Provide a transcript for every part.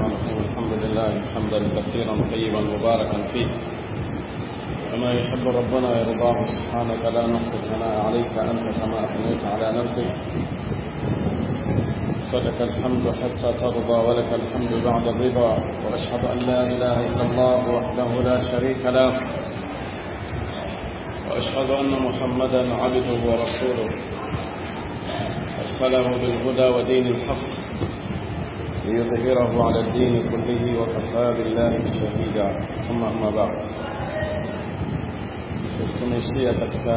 الرحمن الرحيم الحمد لله حمدا كثيرا طيبا مباركا فيه كما يحب ربنا يرضاه سبحانك لا نحصي الثناء عليك أنت كما أثنيت على نفسك فلك الحمد حتى ترضى ولك الحمد بعد الرضا وأشهد أن لا إله إلا الله وحده لا شريك له وأشهد أن محمدا عبده ورسوله أرسله بالهدى ودين الحق ليظهره على الدين كله وكفى بالله شهيدا ثم أما بعد tumeishia katika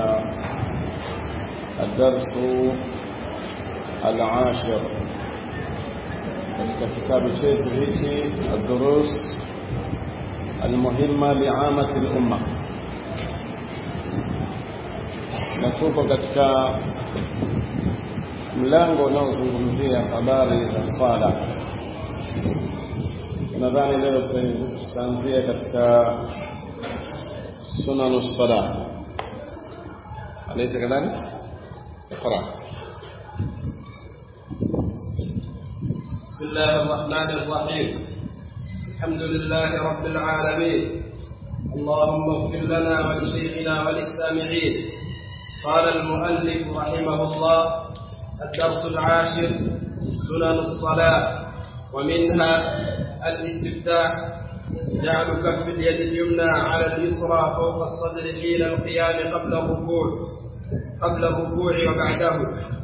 الدرس العاشر katika kitabu chetu hichi الدروس المهمة لعامة الأمة na tuko katika mlango unaozungumzia habari za swala nadhani leo tutaanzia katika sunanu sala alaysa kadhalik اقرا بسم الله الرحمن الرحيم الحمد لله رب العالمين اللهم اغفر لنا ولشيخنا وللسامعين قال المؤلف رحمه الله الدرس العاشر سنن الصلاة ومنها الاستفتاح جعل كف اليد اليمنى على اليسرى فوق الصدر حين القيام قبل الركوع قبل الركوع وبعده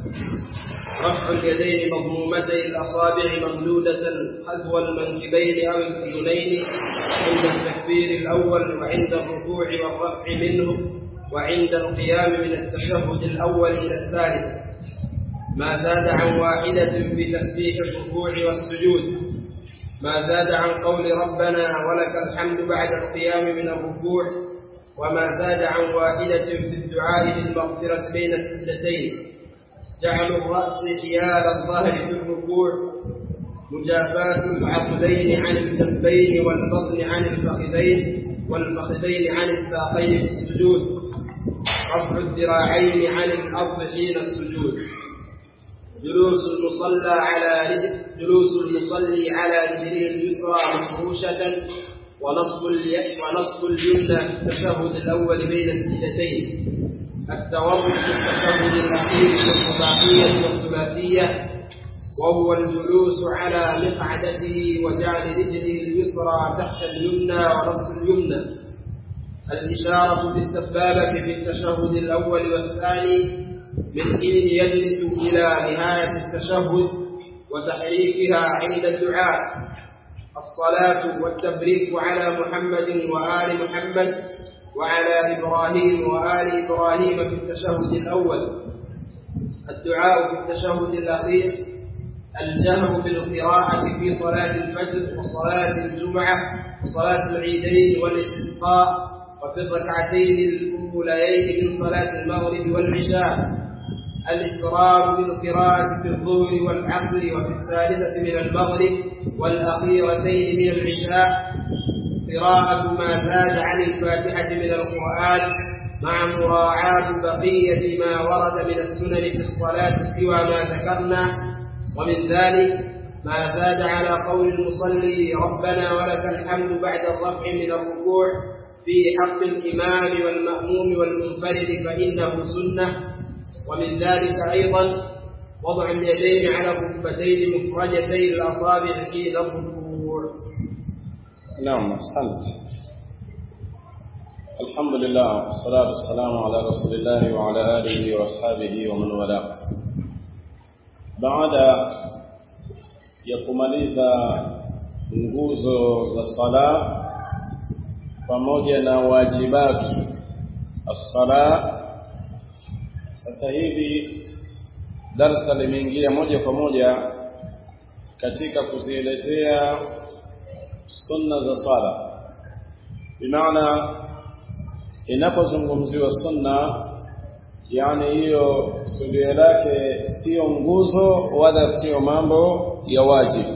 رفع اليدين مضمومتي الأصابع ممدودة حذو المنكبين أو الأذنين عند التكبير الأول وعند الركوع والرفع منه وعند القيام من التشهد الأول إلى الثالث ما زاد عن واحدة في تسبيح الركوع والسجود ما زاد عن قول ربنا ولك الحمد بعد القيام من الركوع وما زاد عن واحدة في الدعاء بالمغفرة بين السجدتين جعل الرأس حيال الظهر في الركوع مجافاة العقلين عن الجنبين والبطن عن الفخذين والفخذين عن الساقين في السجود رفع الذراعين عن الأرض حين السجود جلوس المصلى على رجل جلوس المصلي على رجله اليسرى مفروشة ونصب ونصب اليمنى في التشهد الأول بين السجدتين التورط في التشهد الأخير في الرباعية والثلاثية وهو الجلوس على مقعدته وجعل رجله اليسرى تحت اليمنى ونصب اليمنى الإشارة بالسبابة في التشهد الأول والثاني من حين يجلس إلى نهاية التشهد وتحريكها عند الدعاء الصلاة والتبريك على محمد وآل محمد وعلى إبراهيم وآل إبراهيم في التشهد الأول الدعاء في التشهد الأخير الجهر بالقراءة في صلاة الفجر وصلاة الجمعة وصلاة العيدين والاستسقاء وفي الركعتين الأوليين من صلاة المغرب والعشاء الإسرار بالقراءة في الظهر والعصر وفي الثالثة من المغرب والأخيرتين من العشاء قراءة ما زاد عن الفاتحة من القرآن مع مراعاة بقية ما ورد من السنن في الصلاة سوى ما ذكرنا ومن ذلك ما زاد على قول المصلي ربنا ولك الحمد بعد الرفع من الركوع في حق الإمام والمأموم والمنفرد فإنه سنة ومن ذلك أيضا وضع اليدين على الركبتين مفرجتي الأصابع حين الركوع نعم أحسنت الحمد لله والصلاة والسلام على رسول الله وعلى آله وأصحابه ومن والاه baada ya kumaliza nguzo za sala pamoja na wajibatu as-sala sasa hivi darsa limeingia moja kwa moja katika kuzielezea sunna za swala bimaana inapozungumziwa sunna yani hiyo sudio lake sio nguzo wala sio mambo ya wajibu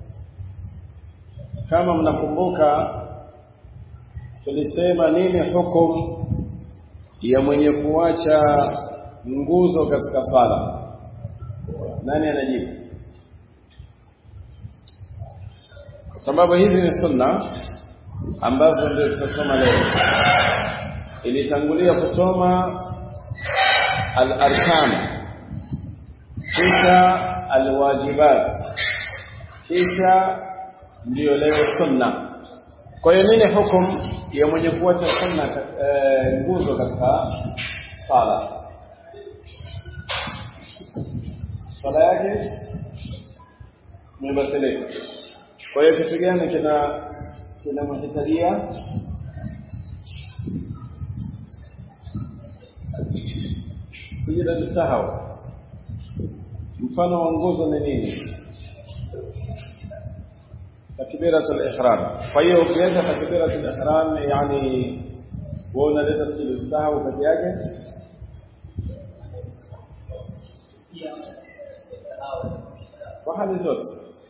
kama mnakumbuka tulisema nini hukum ya mwenye kuacha nguzo katika sala nani anajibu sababu hizi ni sunna ambazo ndio tutasoma leo ilitangulia kusoma al-arkan kisha al-wajibat kisha ndio leo sunna kwa hiyo nini hukum ya mwenye kuacha sunna nguzo e, katika sala sala yake imebatilika kwa hiyo kitu gani kina kinamhitajia sijida tusahau mfano wa nguzo ni nini takbiratul ihram kwa hiyo ukiacha takbiratul ihram yani wewe unaleta sijida tusahau peke yake kwa hali zote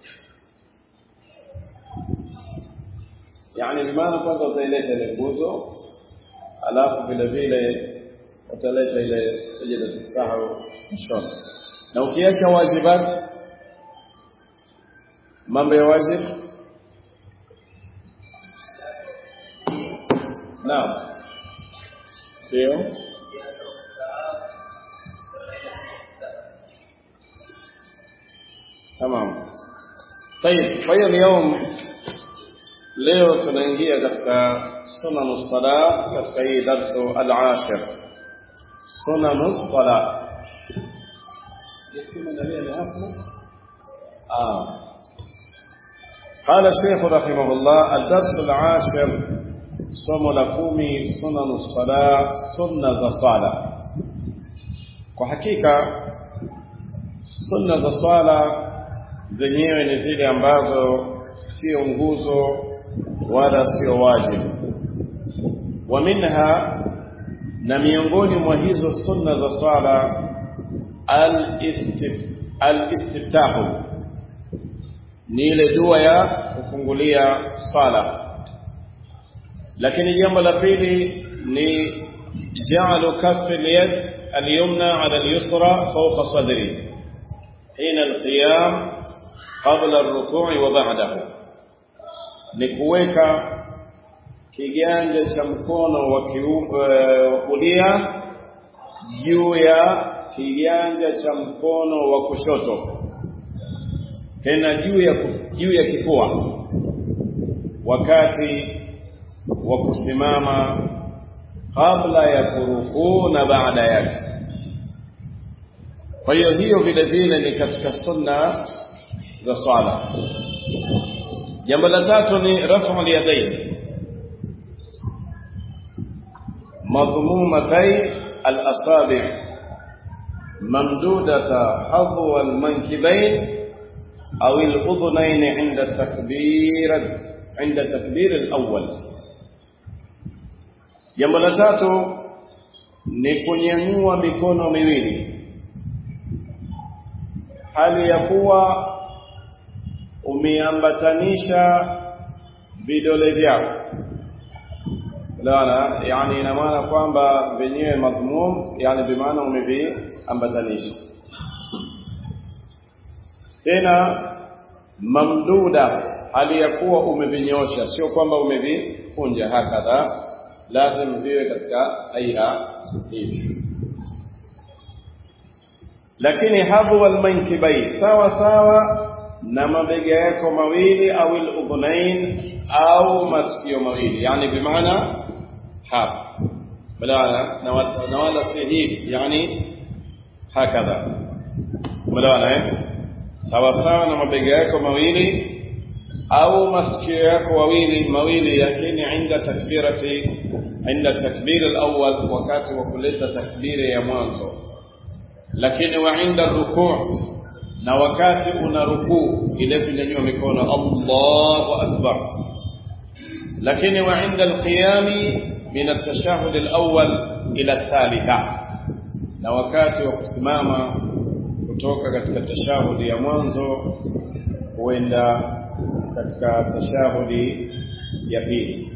yani bimaana kwanza utaileta ile nguzo alafu vile vile utaleta ile sijida tusahau mwishoni na ukiacha wajibat mambo ya wajib naam ndio tamam طيب kwa hiyo leo leo tunaingia katika sunanu sala katika hii darsu al-ashir sunanu sala آه. قال الشيخ رحمه الله الدرس العاشر somo la kumi sunanu sala sunna za swala kwa hakika sunna za swala zenyewe ni zile ambazo sio nguzo wala sio wajibu wa minha na miongoni mwa hizo sunna za swala al-istiftahu ni ile dua ya kufungulia swala lakini jambo la pili ni ja'alu kaffi al-yad al-yumna 'ala al-yusra fawqa sadri hina al-qiyam qabla ar-ruku' wa ba'dahu ni kuweka kiganja cha mkono wa kulia juu ya kiganja cha mkono wa kushoto tena juu ya juu ya kifua wakati wa kusimama kabla ya kurukuu na baada yake kwa hiyo hiyo vile vile ni katika sunna za swala jambo la tatu ni rafu al-yadayn madhmumatay al-asabi' ممدودة حظو المنكبين أو الأذنين عند التكبير عند التكبير الأول jambo la tatu ni kunyanyua mikono miwili hali ya kuwa umeambatanisha vidole vyako lana yani ina maana kwamba venyewe madhmum yani bimaana umeviambatanisha tena mamduda hali ya kuwa umevinyosha sio kwamba umevikunja hakadha lazim viwe katika aia hivi lakini hadhu wal mankibai sawa sawa na mabega yako mawili au al-udhunain au masikio mawili yani bimaana hapa balana na wala si hivi yani hakadha balana eh sawa sawa na mabega yako mawili au masikio yako wawili mawili lakini inda takbirati inda takbir al-awwal wakati wa kuleta takbiri ya mwanzo lakini wa inda rukuu na wakati una rukuu ile kunyanyua mikono Allahu akbar lakini wa inda al-qiyami min at-tashahhud al-awwal ila ath-thalitha na wakati wa kusimama kutoka katika tashahudi ya mwanzo huenda katika tashahudi ya pili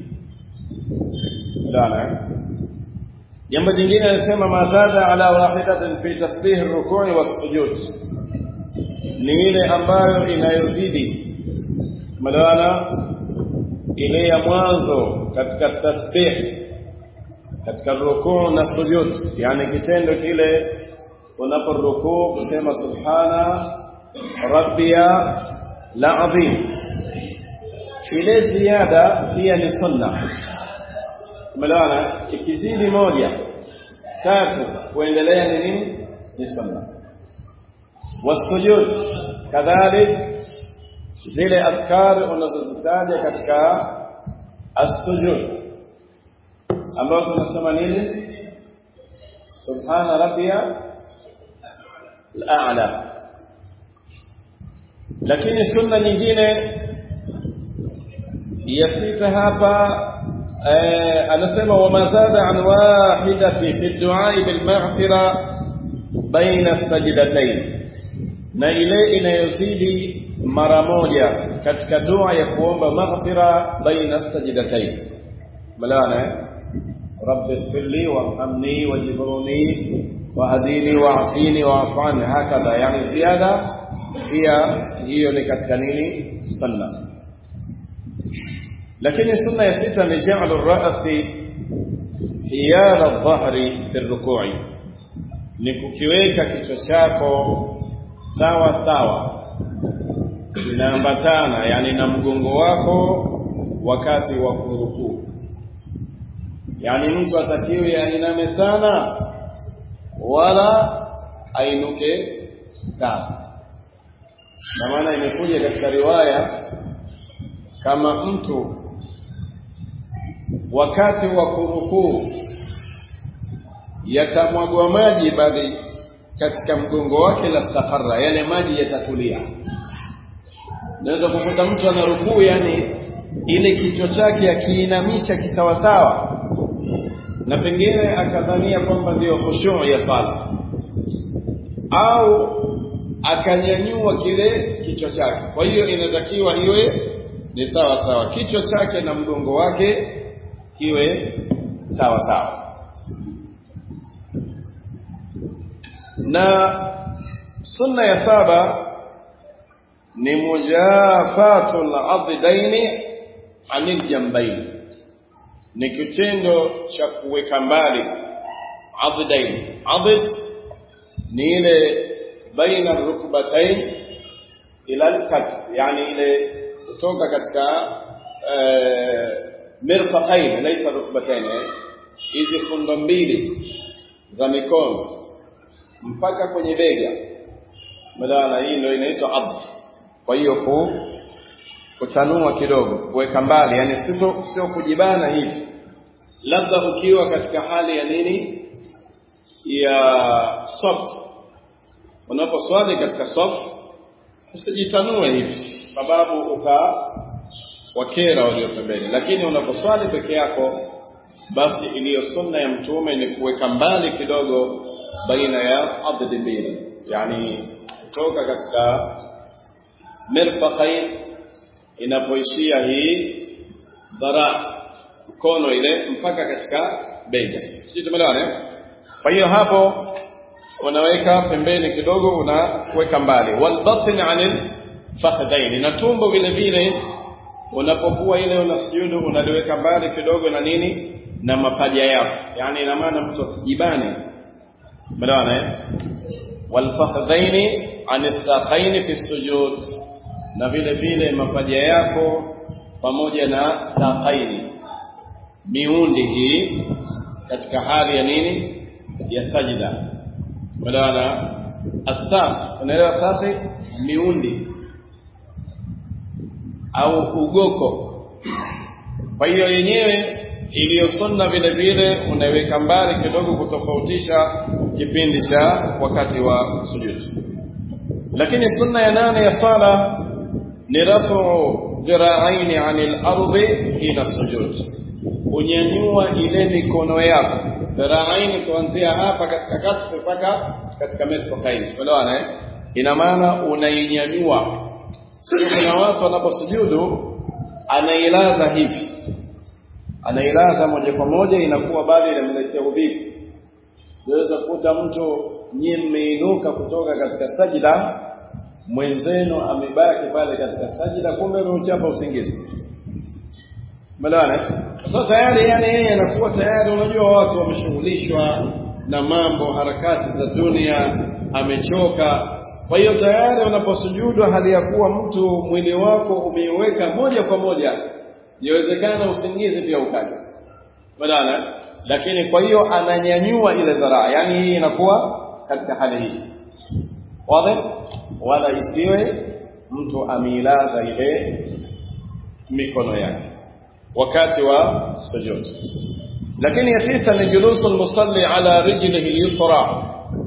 dana jambo jingine anasema mazada ala wahidatin fi tasbih ar-ruku' was-sujud ni ile ambayo inayozidi tumeelewana ile ya mwanzo katika tasbih katika rukuu na sujud yani kitendo kile unaporukuu kusema subhana rabbiya la adhim ile ziada pia ni sunna tumeelewana ikizidi moja tatu kuendelea ni nini ni sunna wasujud kadhalik zile adhkar unazozitaja katika as-sujud ambao tunasema nini subhana rabbiya al-a'la lakini sunna nyingine ya sita hapa anasema wamazada an wahidati fi du'a bil maghfira baina sajdatayn na ile inayozidi mara moja katika dua ya kuomba maghfira baina sajdatayn malana rabbi ighfirli warhamni wajburni wahdini wa'afini wa'fu anni hakadha yani ziada pia hiyo ni katika nini sunna lakini sunna ya sita ni ja'lu ar-ra'si hiyala adh-dhahri fi ar-ruku'i ni kukiweka kichwa chako sawa sawa inaambatana yani na mgongo wako wakati wa kurukuu yani mtu atakiwe ainame sana wala ainuke sana na maana imekuja katika riwaya kama mtu wakati wa kurukuu yatamwagwa maji bali katika mgongo wake la stakarra yale maji yatatulia naweza kukuta mtu ana rukuu yani ile kichwa chake akiinamisha kisawasawa na pengine akadhania kwamba ndiyo khushu ya sala au akanyanyua kile kichwa chake kwa hiyo inatakiwa iwe ni sawa sawa kichwa chake na mgongo wake kiwe sawa sawa na sunna ya saba ni mujafatul addaini anil jambaini ni kitendo cha kuweka mbali addaini adid ni ile baina rukbatain ila alkat yani ile kutoka katika mirfaqain laysa rukbatain hizi fundo mbili za mikono mpaka kwenye bega madana hii ndio inaitwa abd kwa hiyo ku kutanua kidogo kuweka mbali yani sio sio kujibana hivi labda ukiwa katika hali ya nini ya soft unaposwali katika soft usijitanue hivi sababu uta wakera walio pembeni lakini unaposwali peke yako basi iliyo sunna ya mtume ni kuweka mbali kidogo baina ya addi mbili yani kutoka katika mirfaqain inapoishia hii dhara mkono ile mpaka katika bega sisi tumeelewana kwa hiyo hapo unaweka pembeni kidogo unaweka mbali wal batn anil fakhdain na tumbo vile vile unapokuwa ile unasujudu unaliweka mbali kidogo na nini na mapaja yako yani ina maana mtu asijibane umeelewana eh wal fakhdain anistakhain fi sujud na vile vile mapaja yako pamoja na staqaini miundi hii katika hali ya nini ya sajida umeelewana astaq unaelewa safi miundi au ugoko kwa hiyo yenyewe iliyo sunna vile vile unaiweka mbali kidogo kutofautisha kipindi cha wakati wa sujud lakini sunna ya nane ya sala ni rafu dhira'aini 'anil ardi ila sujud unyanyua ile mikono yako dhira'aini kuanzia hapa katika kati mpaka katika mirfaqaini tumeelewana eh ina maana unainyanyua sio kuna watu wanaposujudu anailaza hivi anailaza moja kwa moja inakuwa bali inamletea udhifu unaweza kukuta mtu nyie mmeinuka kutoka katika sajida mwenzenu amebaki pale katika sajida kumbe ameuchapa usingizi Umeelewana? Sasa tayari yani yeye anakuwa tayari unajua watu wameshughulishwa na mambo harakati za dunia amechoka kwa hiyo tayari unaposujudu hali ya kuwa mtu mwili wako umeiweka moja kwa moja inawezekana usingizi pia ukaja Umeelewana? Lakini kwa hiyo ananyanyua ile dharaa yani hii inakuwa katika hali hii wazi wala isiwe mtu ameilaza ile mikono yake wakati wa sujud lakini ya tisa ni julusu almusalli ala rijlihi alyusra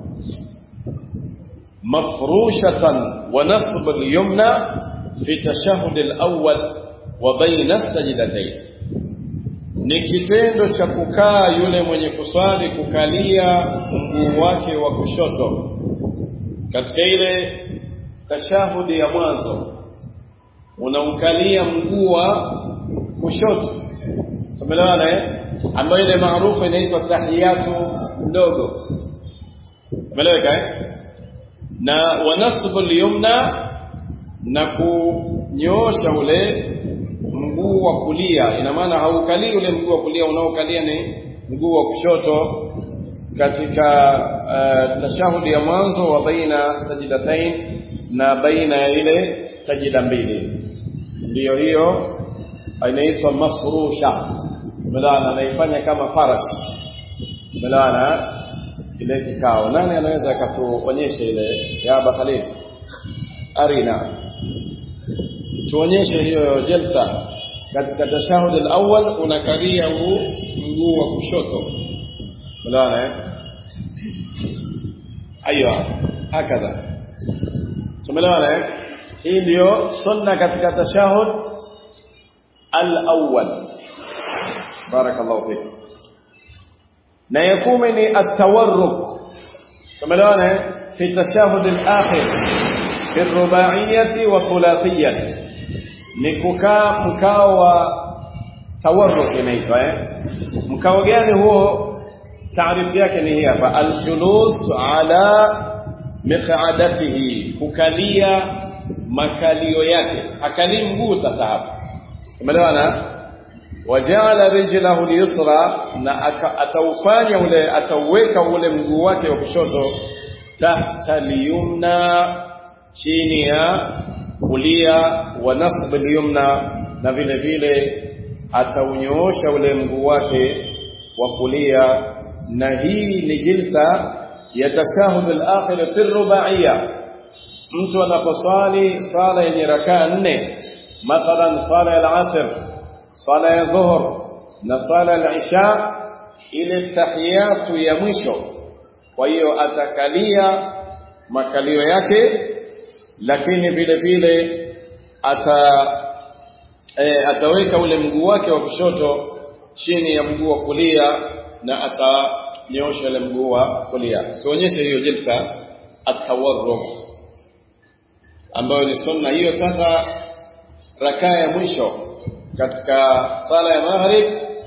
mafrushatan wa nasb alyumna fi tashahhud alawwal wa bayna sajdatayn ni kitendo cha kukaa yule mwenye kuswali kukalia mguu wake wa kushoto katika ile tashahudi ya mwanzo unaukalia mguu wa kushoto tumeelewana eh ambayo ile maarufu inaitwa tahiyatu ndogo umeeleweka eh na wanasbu al-yumna na kunyoosha ule mguu wa kulia ina maana haukalii ule mguu wa kulia unaokalia ni mguu wa kushoto katika uh, tashahudi ya mwanzo wa baina sajidatain na baina ya ile sajida mbili ndiyo hiyo inaitwa mafrusha melana anaifanya kama farash melana ile kikao nani anaweza akatuonyesha ile ya bakhalil arina tuonyeshe hiyo jelsa katika tashahud al-awwal unakalia huu mguu wa kushoto melana eh aiyo hakadha tumeelewana eh hii ndio sunna katika tashahud al-awwal barakallahu fik na yakumi ni at-tawarruk tumeelewana eh fi tashahud al-akhir fi ar-ruba'iyyah wa thulathiyah ni kukaa mkao wa tawarruk inaitwa eh mkao gani huo taarifu yake ni hii hapa al-julus ala miq'adatihi kukalia makalio yake hakalii mguu sasa hapa tumeelewana wajala rijlahu liyusra na ataufanya ule atauweka ule mguu wake wa kushoto tahta liyumna chini ya kulia wa nasb liyumna na vile vile ataunyoosha ule mguu wake wa kulia na hii ni jilsa ya tashahud al-akhir fi rubaiyya mtu anaposwali sala yenye rakaa nne mathalan sala ya al-asr sala ya dhuhur na sala ya isha ile tahiyatu ya mwisho kwa hiyo atakalia makalio yake lakini vile vile ata e, ataweka ule mguu wake wa kushoto chini ya mguu wa kulia na atanyoosha ile mguu wa kulia tuonyeshe hiyo jilsa atawarruk ambayo ni sunna hiyo sasa rakaa ya mwisho katika sala ya maghrib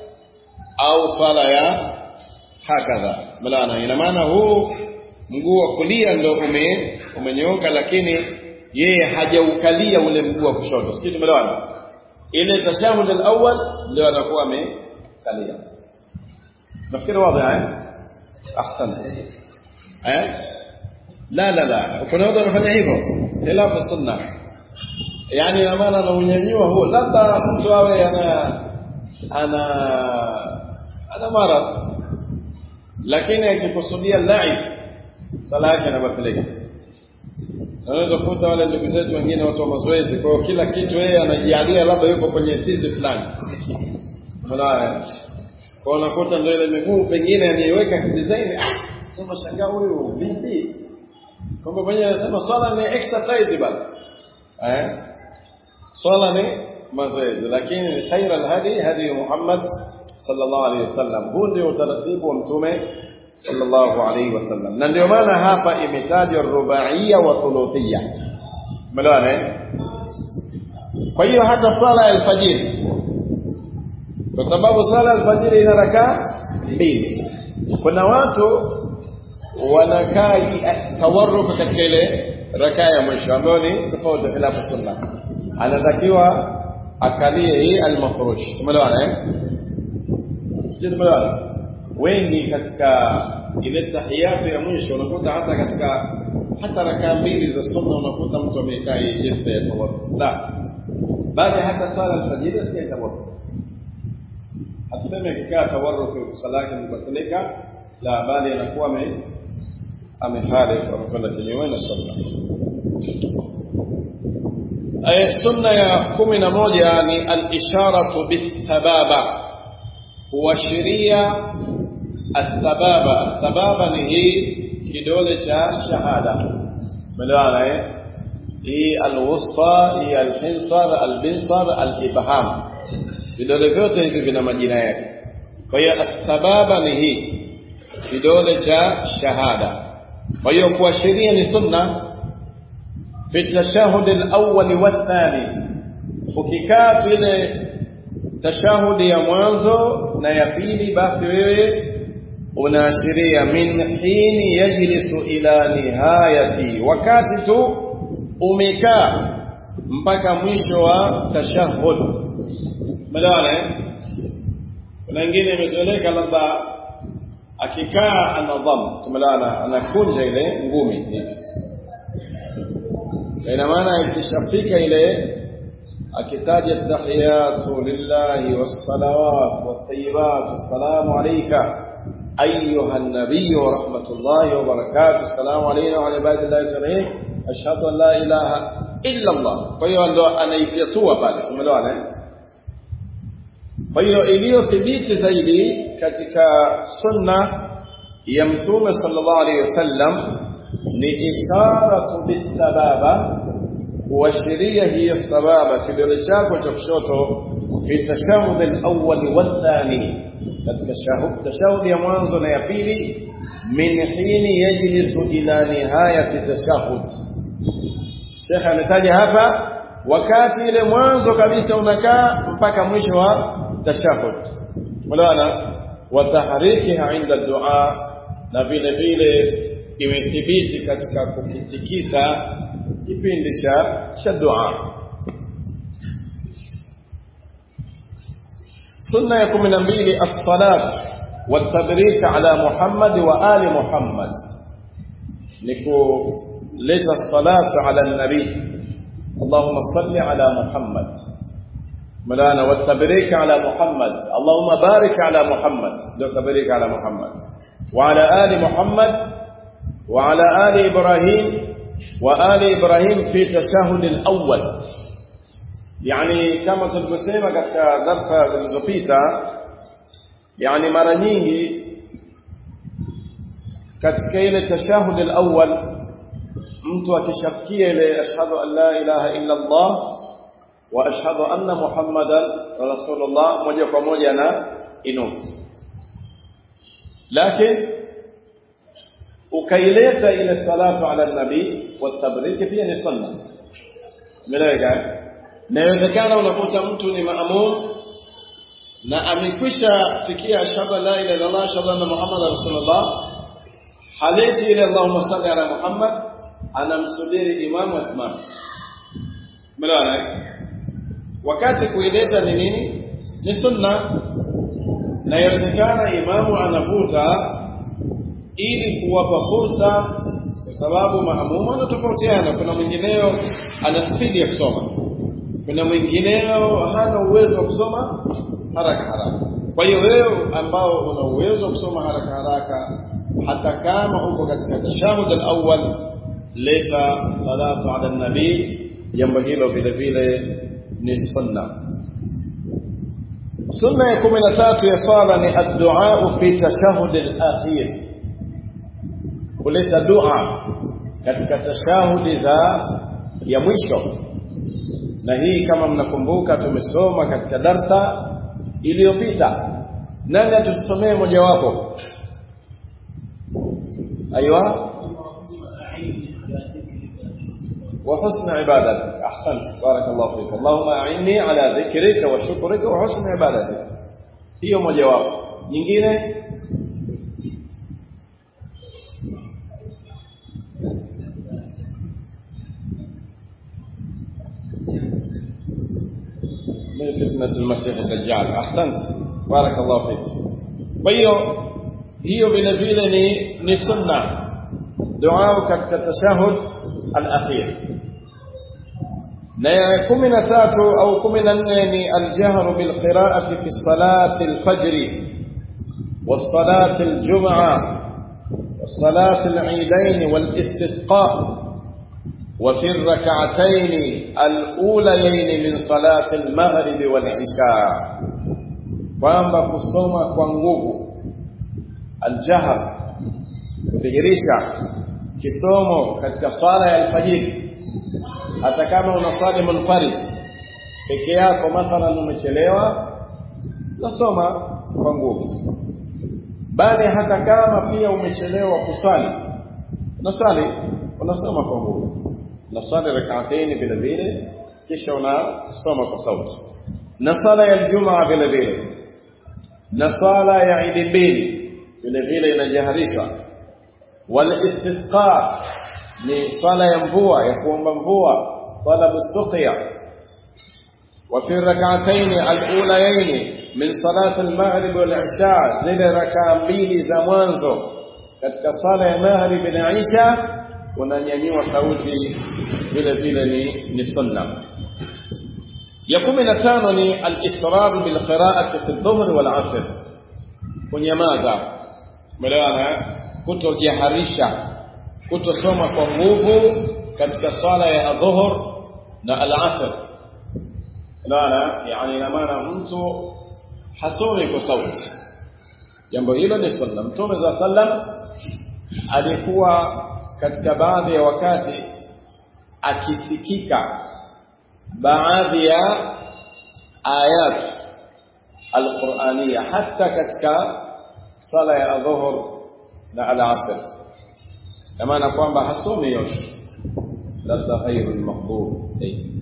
au sala ya hakadha malana ina maana huu mguu wa kulia ndo ume umenyooka lakini yeye hajaukalia ule mguu wa kushoto sio tumeelewana ile tashahud al-awwal ndio anakuwa amekalia nafikiri wazi eh ahsan eh la la la kuna watu wanafanya hivyo khilafu sunna yani na maana anaunyanyua huo labda mtu awe ana ana ana maradhi lakini akikusudia laib sala yake inabatilika unaweza kukuta wale ndugu zetu wengine watu wa mazoezi kwa hiyo kila kitu yeye anajialia labda yuko kwenye tizi fulani unaona kwa unakuta ndio ile miguu pengine anaiweka design ah sema shangaa huyu vipi kwamba mwenyewe anasema swala ni exercise bana eh swala ni mazoezi lakini khaira alhadi hadi Muhammad sallallahu alaihi wasallam huu ndio utaratibu wa mtume sallallahu alaihi wasallam na ndio maana hapa imetajwa rubaiya wa thuluthiyya umeelewana eh kwa hiyo hata swala ya alfajiri kwa sababu swala ya alfajiri ina rakaa mbili kuna watu wanakaa tawarruka katika ile rakaa ya mwisho ambayo ni tofauti khilafu sunna anatakiwa akalie hii almafrush tumeelewana eh sisi tumeelewana wengi katika ile tahiyatu ya mwisho unakuta hata katika hata rakaa mbili za sunna unakuta mtu amekaa hii jinsi ya tawadhu la bali hata swala alfajiri asikai tawadhu hatuseme akikaa tawarruku sala yake imebatilika la bali anakuwa ame amehalifu amekwenda kinyume na sunna aya sunna ya kumi na moja ni al-isharatu bis-sababa kuashiria as-sababa as-sababa ni hii kidole cha shahada umeelewana eh hii al-wusta hii al-hinsar al-binsar al-ibham vidole vyote hivi vina majina yake kwa hiyo as-sababa ni hii kidole cha shahada kwa hiyo kuashiria ni sunna fi tashahud al-awwal wa thani ukikaa ile tashahudi ya mwanzo na ya pili basi wewe unaashiria min hini yajlisu ila nihayati wakati tu umekaa mpaka mwisho wa tashahud umeelewana eh kuna wengine imezoeleka labda akikaa anadham tumeelewana anakunja ile ngumi hivi ina maana ikishafika ile akitaja tahiyatu lillahi wassalawat wattayibat assalamu alayka أيها النبي ورحمة الله وبركاته السلام علينا وعلى عباد الله الصالحين أشهد أن لا إله إلا الله kwa hiyo ndo anaifiatua pale tumeelewana eh kwa hiyo iliyothibiti zaidi katika sunna ya mtume sallallahu alaihi wasallam ni isharatu bisababa kuashiria hiyo sababa kidole chako cha kushoto fi tashahud al-awwal wa thani katika tashahudi ya mwanzo na ya pili min hini yajlisu ila nihayati tashahud Sheikh ametaja hapa wakati ile mwanzo kabisa unakaa mpaka mwisho wa tashahud mulana wa tahrikiha inda dua na vile vile imethibiti katika kukitikisa kipindi cha cha dua sunna ya 12 as-salat والتبريك على محمد وآل محمد نكو لeta الصلاة على النبي اللهم صل على محمد مولانا والتبريك على محمد اللهم بارك على محمد دو تبريك على محمد وعلى آل محمد وعلى آل إبراهيم وآل إبراهيم في تشهد الأول يعني كما tulivyosema katika darsa zilizopita yani mara nyingi katika ile tashahud al-awwal mtu akishafikia ile ashhadu an la ilaha illa Allah wa ashhadu anna Muhammadan rasulullah moja kwa moja na inuka lakini ukaileta ile salatu ala nabii wa tabrik pia ni sunna tumeeleweka inawezekana unakuta mtu ni maamum na amekwisha fikia ashhadu la ilaha illa Allah ashhadu anna Muhammadan rasulullah haleti ile Allahumma salli ala Muhammad anamsubiri imamu asimame umeelewana wakati kuileta ni nini ni sunna na inawezekana imamu anavuta ili kuwapa fursa kwa sababu maamumu anatofautiana kuna mwingineo ana spidi ya kusoma kuna mwingineo hana uwezo wa kusoma haraka haraka kwa hiyo wewe ambao una uwezo wa kusoma haraka haraka hata kama uko katika tashahud al-awwal leta salatu ala nabii jambo hilo vile vile ni sunna sunna ya 13 ya swala ni ad-du'a fi tashahud al-akhir kuleta dua katika tashahudi za ya mwisho na hii kama mnakumbuka tumesoma katika darsa iliyopita nani atusomee mojawapo ايوه وحسن عبادتك احسنت بارك الله فيك اللهم اعني على ذكرك وشكرك وحسن عبادتك hiyo mojawapo nyingine min fitnati almasih ad-dajjal ahsant barakallahu fik kwa hiyo hiyo vile vile ni ni sunna dua katika tashahud al-akhir na ya kumi na tatu au kumi na nne ni aljahru bilqiraati fi salati alfajri والصلاة الجمعة والصلاة العيدين والاستسقاء وفي الركعتين الأوليين من صلاة المغرب والعشاء kwamba kusoma kwa nguvu aljahr kudhihirisha kisomo katika swala ya alfajiri hata kama unaswali munfarid peke yako mathalan umechelewa nasoma kwa nguvu bali hata kama pia umechelewa kuswali unaswali unasoma kwa nguvu unaswali rak'atayn vile vile kisha unasoma kwa sauti na sala ya Ijumaa vile vile na sala ya Eid mbili vile vile inajaharishwa wal istisqa ni swala ya mvua ya kuomba mvua talabu suqya wa fi rak'atayn al-ulayayn min salati al-maghrib wal isha zile rakaa mbili za mwanzo katika sala ya maghrib na isha unanyanyua sauti vile vile ni ni sunna ya 15 ni al-israr bil qira'ati fi adh-dhuhr wal 'asr kunyamaza umeelewana kutojiharisha kutosoma kwa nguvu katika swala ya dhuhur na al-asr unaona yani ina maana mtu hasomi kwa sauti jambo hilo ni sunna mtume za sallam alikuwa katika baadhi ya wakati akisikika baadhi ya ayat alqur'aniya hata katika sala ya dhuhur na al-asr na maana kwamba hasomi yote labda ghairul maghdub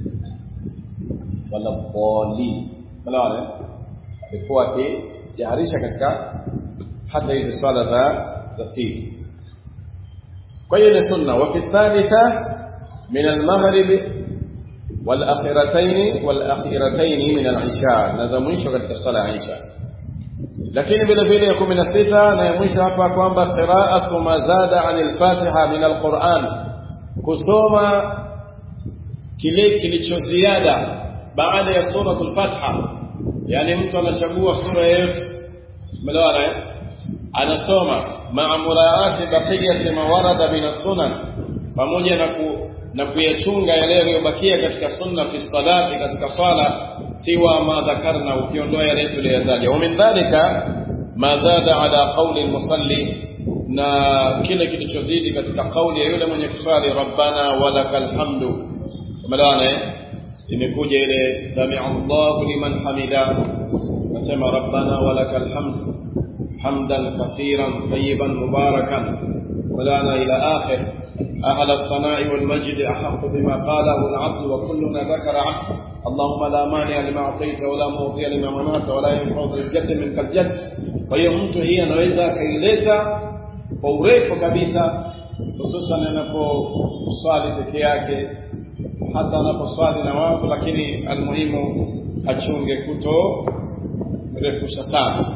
wala dhali wala alikuwa akijaharisha katika hata hizi swala za za siri kwa hiyo ni sunna wa fi thalitha min al-maghrib wal-akhiratayn wal-akhiratayn min al-isha na za mwisho katika sala ya isha lakini vile vile ya 16 na ya mwisho hapa kwamba qira'atu ma zada 'anil fatiha min al-Qur'an kusoma kile kilichoziada baada ya suratul Fatiha yani mtu anachagua sura yoyote umeelewana eh anasoma ma'a muraati baqiyati ma warada min as-sunan pamoja na ku na kuyachunga yale yaliyobakia katika sunna fi salati katika swala siwa ma dhakarna ukiondoa yale tuliyotaja wa min dhalika ma zada ala qawli al-musalli na kile kilichozidi katika kauli ya yule mwenye kuswali rabbana walakal hamdu umeelewana eh imekuja ile sami'a Allahu liman hamida nasema rabbana walakal hamd hamdan kathiran tayyiban mubarakan walana ila akhir أهل الثناء والمجد أحق بما قاله العبد وكلنا ذكر عبد اللهم لا مانع لما أعطيت ولا معطي لما منعت ولا ينفع ذا الجد منك الجد kwa hiyo mtu hii anaweza akaileta kwa urefu kabisa hususan anaposwali peke yake hata anaposwali na watu lakini almuhimu achunge kuto refusha sana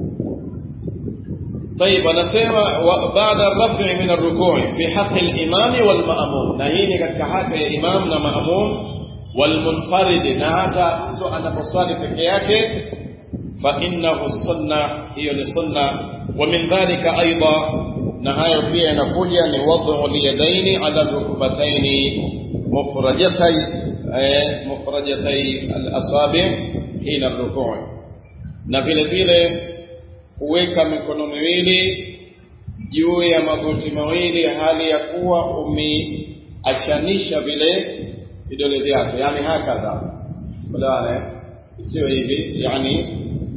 طيب anasema baada rafi min arrukui fi haqi al-imam wal ma'mum na hii ni katika haki ya imam na ma'mum wal munfarid na hata mtu anaposwali peke yake fa innahu sunna hiyo ni sunna wa min dhalika aidha na hayo pia yanakuja ni wad'u liyadaini ala rukbataini mufrajatai mufrajatai al-asabi hina ar-ruku' na vile vile kuweka mikono miwili juu ya magoti mawili hali ya kuwa umeachanisha vile vidole vyake yani hakadha fulana sio hivi yani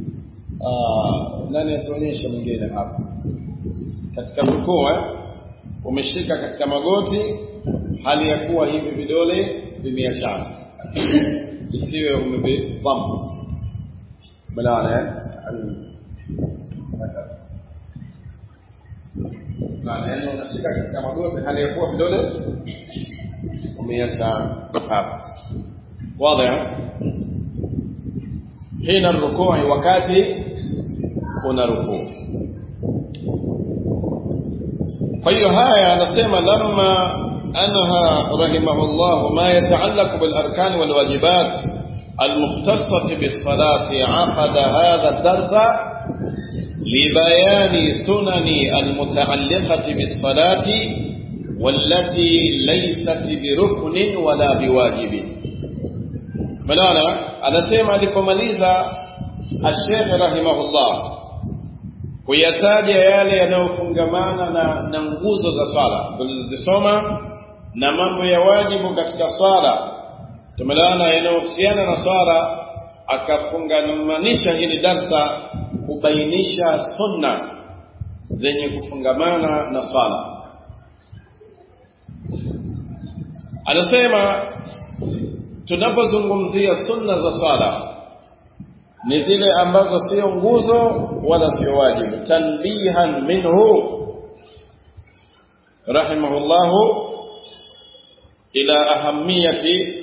nani atuonyesha mwingine hapa katika rukuu umeshika katika magoti hali ya kuwa hivi vidole vimeachana isiwe umevibampa fulana na neno unashika katika magoti hali ya kuwa vidole umeacha hapa wazi hina rukui wakati una rukuu kwa hiyo haya anasema lamma anha rahimahullah ma yataallaq bil arkan wal wajibat المختصة بالصلاة عقد هذا الدرس لبيان سنن المتعلقة بالصلاة والتي ليست بركن ولا بواجب ملانا anasema alipomaliza الشيخ رحمه الله kuyataja yale yanayofungamana na, na nguzo za swala tulizisoma na mambo ya wajibu katika swala tumelaana yanayohusiana na swala akafungamanisha hili darsa kubainisha sunna zenye kufungamana na swala anasema tunapozungumzia sunna za swala ni zile ambazo sio nguzo wala sio wajibu tanbihan minhu rahimahullahu ila ahamiyati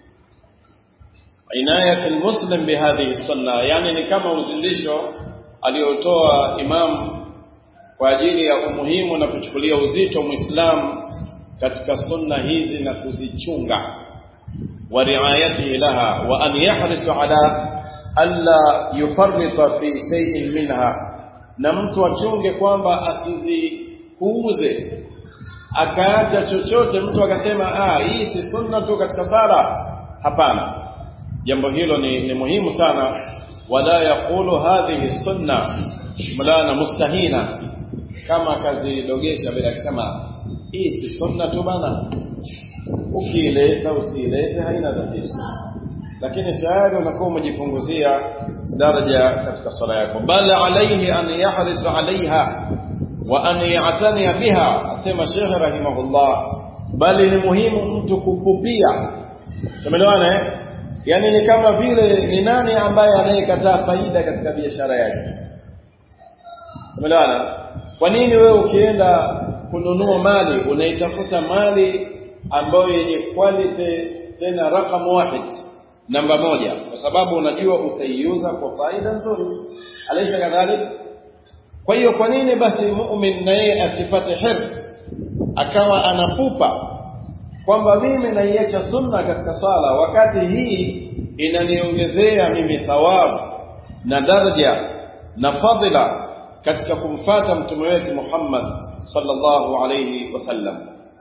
inayati almuslim bihadhihi sunna yani ni kama uzindisho aliotoa imam kwa ajili ya umuhimu na kuchukulia uzito muislamu katika sunna hizi na kuzichunga wa riayatihi laha wa an yahrisu ala alla yufarrita fi shay'in minha na mtu achunge kwamba asizipuuze akaacha chochote mtu akasema ah hii si sunna tu katika sala hapana jambo hilo ni, ni muhimu sana wala yaqulu hadhihi sunna mulana mustahina kama akazidogesha bila kusema hii si sunna tu bana ukiileta usiilete haina tatizo lakini tayari unakuwa umejipunguzia daraja katika swala yako bal alayhi an yahris alaiha wa an ya'tani biha asema Sheikh rahimahullah bali ni muhimu mtu kupupia tumeelewana eh yani ni kama vile ni nani ambaye anayekataa faida katika biashara yake tumeelewana kwa nini wewe ukienda kununua mali unaitafuta mali ambayo yenye quality tena rakam wahid namba moja kwa sababu unajua utaiuza kwa faida nzuri alaisha kadhalik kwa hiyo kwa nini basi mu'min na yeye asipate hirs akawa anapupa kwamba mimi naiacha sunna katika swala wakati hii inaniongezea mimi thawabu na daraja na fadhila katika kumfata mtume wetu Muhammad sallallahu alayhi wasallam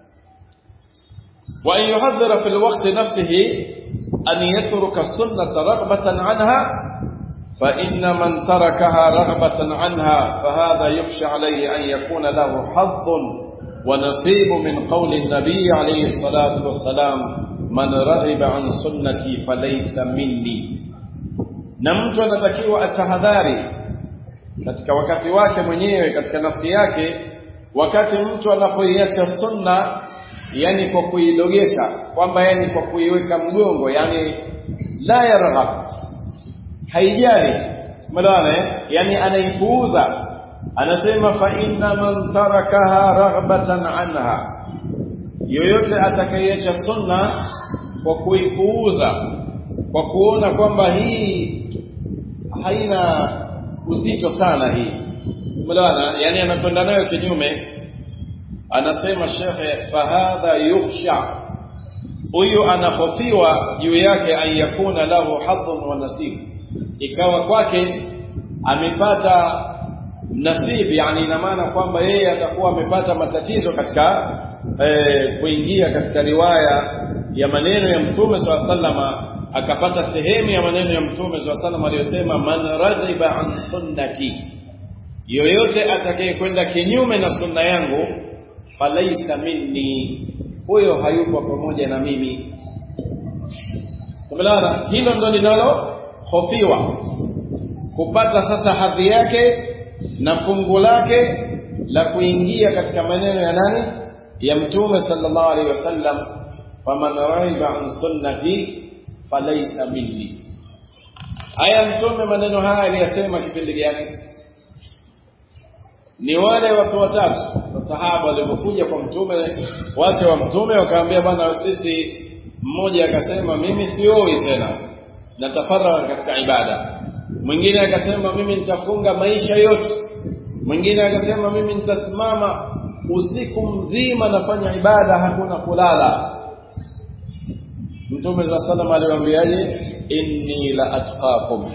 wa an yuhadhira fil waqti nafsihi أن يترك السنة رغبة عنها فإن من تركها رغبة عنها فهذا يخشى عليه أن يكون له حظ ونصيب من قول النبي عليه الصلاة والسلام من رغب عن سنتي فليس مني na mtu anatakiwa atahadhari katika wakati wake mwenyewe katika nafsi yake wakati mtu anapoiacha sunna yani kwa kuidogesha kwamba yani kwa kuiweka mgongo yani la yarghab haijali madawana yani anaipuuza anasema fa inna man tarakaha raghbatan anha yoyote atakayeacha sunna kwa kuipuuza kwa kuona kwamba hii haina uzito sana hii madawana yani anakwenda nayo kinyume anasema shekhe fahadha yukhsha huyu anahofiwa juu yake an yakuna lahu hadhun wa nasib ikawa kwake amepata nasib yani ina maana kwamba yeye atakuwa amepata matatizo katika eh, kuingia katika riwaya ya maneno ya mtume swalla sallama akapata sehemu ya maneno ya mtume swalla sallama aliyosema man radhiba an sunnati yoyote atakayekwenda kinyume na sunna yangu falaisa minni huyo hayupo pamoja na mimi tumelana hilo ndo linalo hofiwa kupata sasa hadhi yake na fungu lake la kuingia katika maneno ya nani ya mtume sallallahu alaihi wasallam faman raiba an sunnati falaisa minni haya mtume maneno haya aliyasema kipindi gani ni wale watu watatu masahaba walipokuja kwa mtume wake wa mtume wakaambia bwana sisi mmoja akasema mimi sioi tena natafaragha katika ibada mwingine akasema mimi nitafunga maisha yote mwingine akasema mimi nitasimama usiku mzima nafanya ibada hakuna kulala mtume za sallam aliwaambiaje inni la atqakum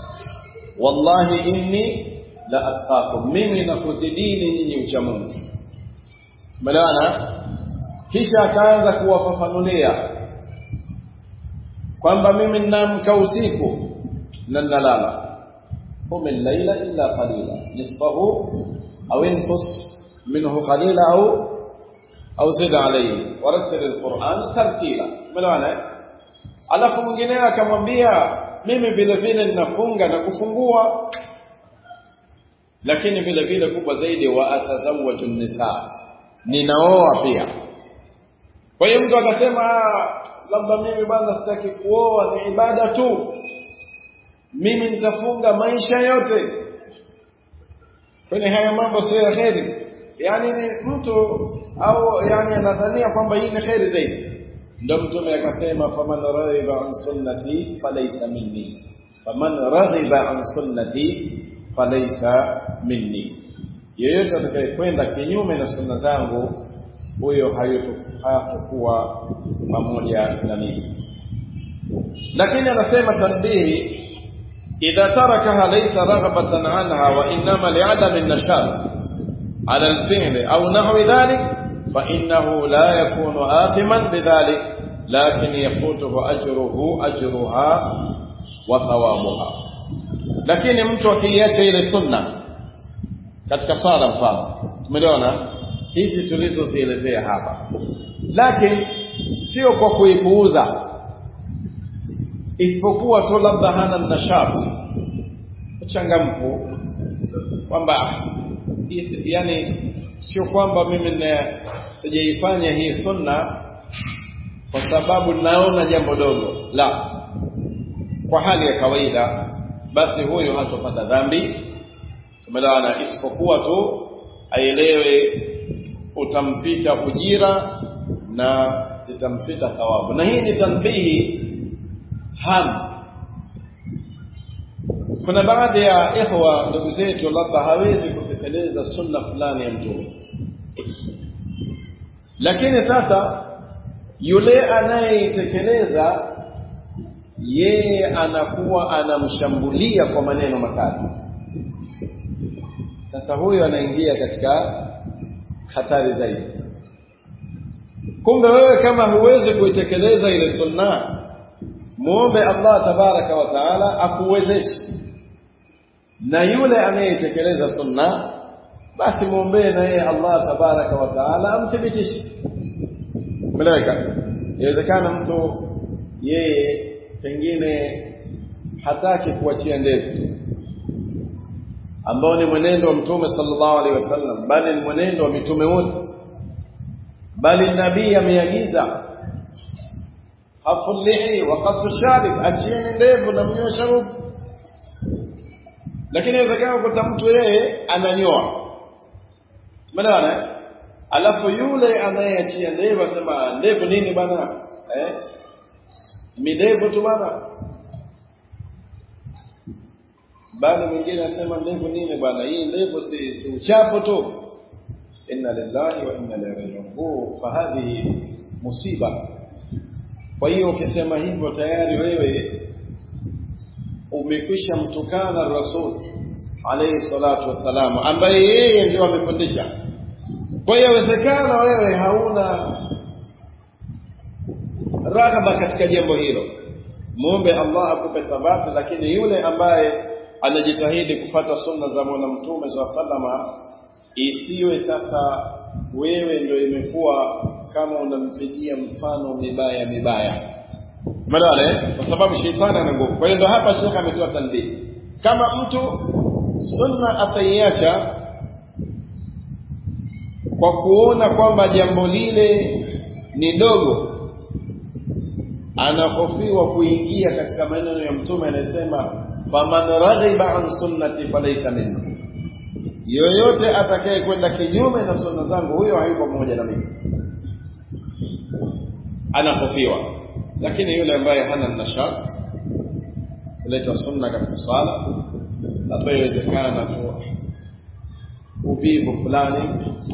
wallahi inni la atqakum mimi nakuzidini nyinyi ucha Mungu Umeelewana? Kisha akaanza kuwafafanulia kwamba mimi ninaamka usiku na ninalala. Qum al-laila illa qalila nisfahu aw inqus minhu qalila au au zid alayhi warattil al-Qur'an tartila. Umeelewana? Alafu mwingine akamwambia mimi vile vile ninafunga na kufungua lakini vile vile kubwa zaidi wa atazawwaju nisa ninaoa pia kwa hiyo mtu akasema labda mimi bwana sitaki kuoa ni ibada tu mimi nitafunga maisha yote kwenye haya mambo sio ya kheri yani ni mtu au yani anadhania kwamba hii ni kheri zaidi ndio mtume akasema faman raghiba an sunnati falaysa minni faman raghiba an sunnati falaysa minni yeyote atakayekwenda kinyume na sunna zangu huyo hayatokuwa pamoja na mimi lakini anasema tanbihi idha tarakaha laysa raghabatan anha wa inma li'adam an-nashat ala al-fi'l aw nahwi dhalik fa innahu la yakunu athiman bidhalik lakin yafutuhu ajruhu ajruha wa thawabuha lakini mtu akiacha ile sunna katika swala mfano tumeona hizi tulizozielezea hapa lakini sio kwa kuipuuza isipokuwa tu labda hana nashati uchangamfu kwamba yani sio kwamba mimi sijaifanya hii sunna kwa sababu naona jambo dogo la kwa hali ya kawaida basi huyo hatopata dhambi tumeelewana isipokuwa tu aelewe utampita ujira na zitampita thawabu na hii ni tanbihi ham kuna baadhi ya ikhwa ndugu zetu labda hawezi kutekeleza sunna fulani ya mtume lakini sasa yule anayeitekeleza yeye anakuwa anamshambulia kwa maneno makali sasa huyo anaingia katika hatari zaidi kumbe wewe kama huwezi kuitekeleza ile sunna muombe Allah tabaraka wa taala akuwezeshe na yule anayetekeleza sunna basi muombee na yeye Allah tabaraka wa taala amthibitishe meleka inawezekana mtu yeye pengine hataki kuachia ndevu ambao ni mwenendo wa mtume sallallahu alaihi wasallam bali ni mwenendo wa mitume wote bali nabii ameagiza hafulihi wa qasu sharib achieni ndevu na mnyoe sharubu lakini inawezekana kuta mtu yeye ananyoa umeelewana alafu yule anayeachia ndevu asema ndevu nini bana eh midevu tu bana bali mwingine asema ndevu nini bwana hii ndevu si, si uchapo tu inna lillahi wa inna ilaihi rajiun fahadhihi musiba kwa hiyo ukisema hivyo tayari wewe umekwisha mtukana rasul alayhi salatu wassalam ambaye yeye ndio amefundisha kwa hiyo inawezekana wewe hauna raghaba katika jambo hilo muombe Allah akupe thabati lakini yule ambaye anajitahidi kufata sunna za mwana mtume za sallama isiwe sasa wewe ndio imekuwa kama unampigia mfano mibaya mibaya Umeelewa Kwa sababu sheitani ana nguvu. Kwa hiyo ndio hapa Sheikh ametoa tanbih. Kama mtu sunna ataiacha kwa kuona kwamba jambo lile ni dogo anahofiwa kuingia katika maneno ya mtume anayesema faman raghiba an sunnati falaysa minni yoyote atakaye kwenda kinyume na sunna zangu huyo hayuko pamoja na mimi anahofiwa lakini yule ambaye hana nashat kuleta sunna katika swala labda iwezekana tu uvivu fulani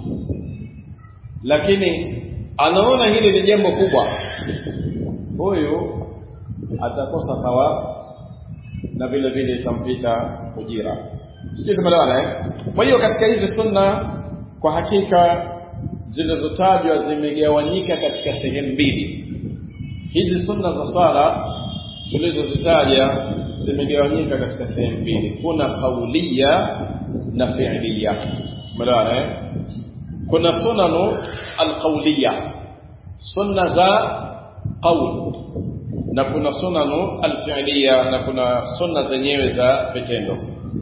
lakini anaona hili ni jambo kubwa huyu atakosa thawabu na vile vile itampita ujira sijui tumeelewana eh kwa hiyo katika hizi sunna kwa hakika zilizotajwa zimegawanyika katika sehemu mbili hizi sunna za swala tulizozitaja zimegawanyika katika sehemu mbili kuna kaulia na fi'liya umeelewana eh kuna sunanu alqawliya sunna za qawl na kuna sunanu alfi'liya na kuna sunna zenyewe za vitendo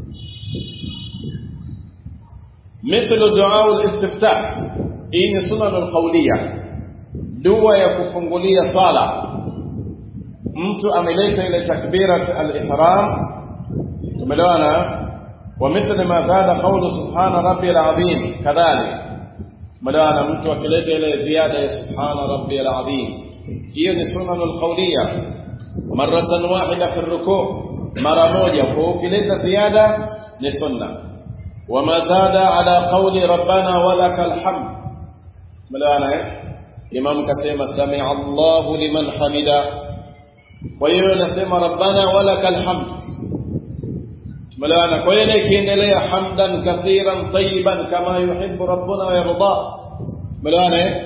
مثل دعاء الاستفتاح hii sunan alqawliya dua ya kufungulia sala mtu ameleta ile takbirat al-ihram tumeelewana ومثل ما زاد قول سبحان ربي العظيم كذلك ملانا mtu akileta ile ziada ya subhana rabbi alazim hiyo ni sunan alqawliya maratan wahida fi ruku mara moja kwa ukileta ziada ni sunna وما زاد على قول ربنا ولك الحمد ملانا imam kasema sami Allahu liman hamida kwa hiyo nasema rabbana walakal hamd tumelana kwa hiyo ikiendelea hamdan kathiran tayyiban kama yuhibbu rabbuna wa yarda tumelana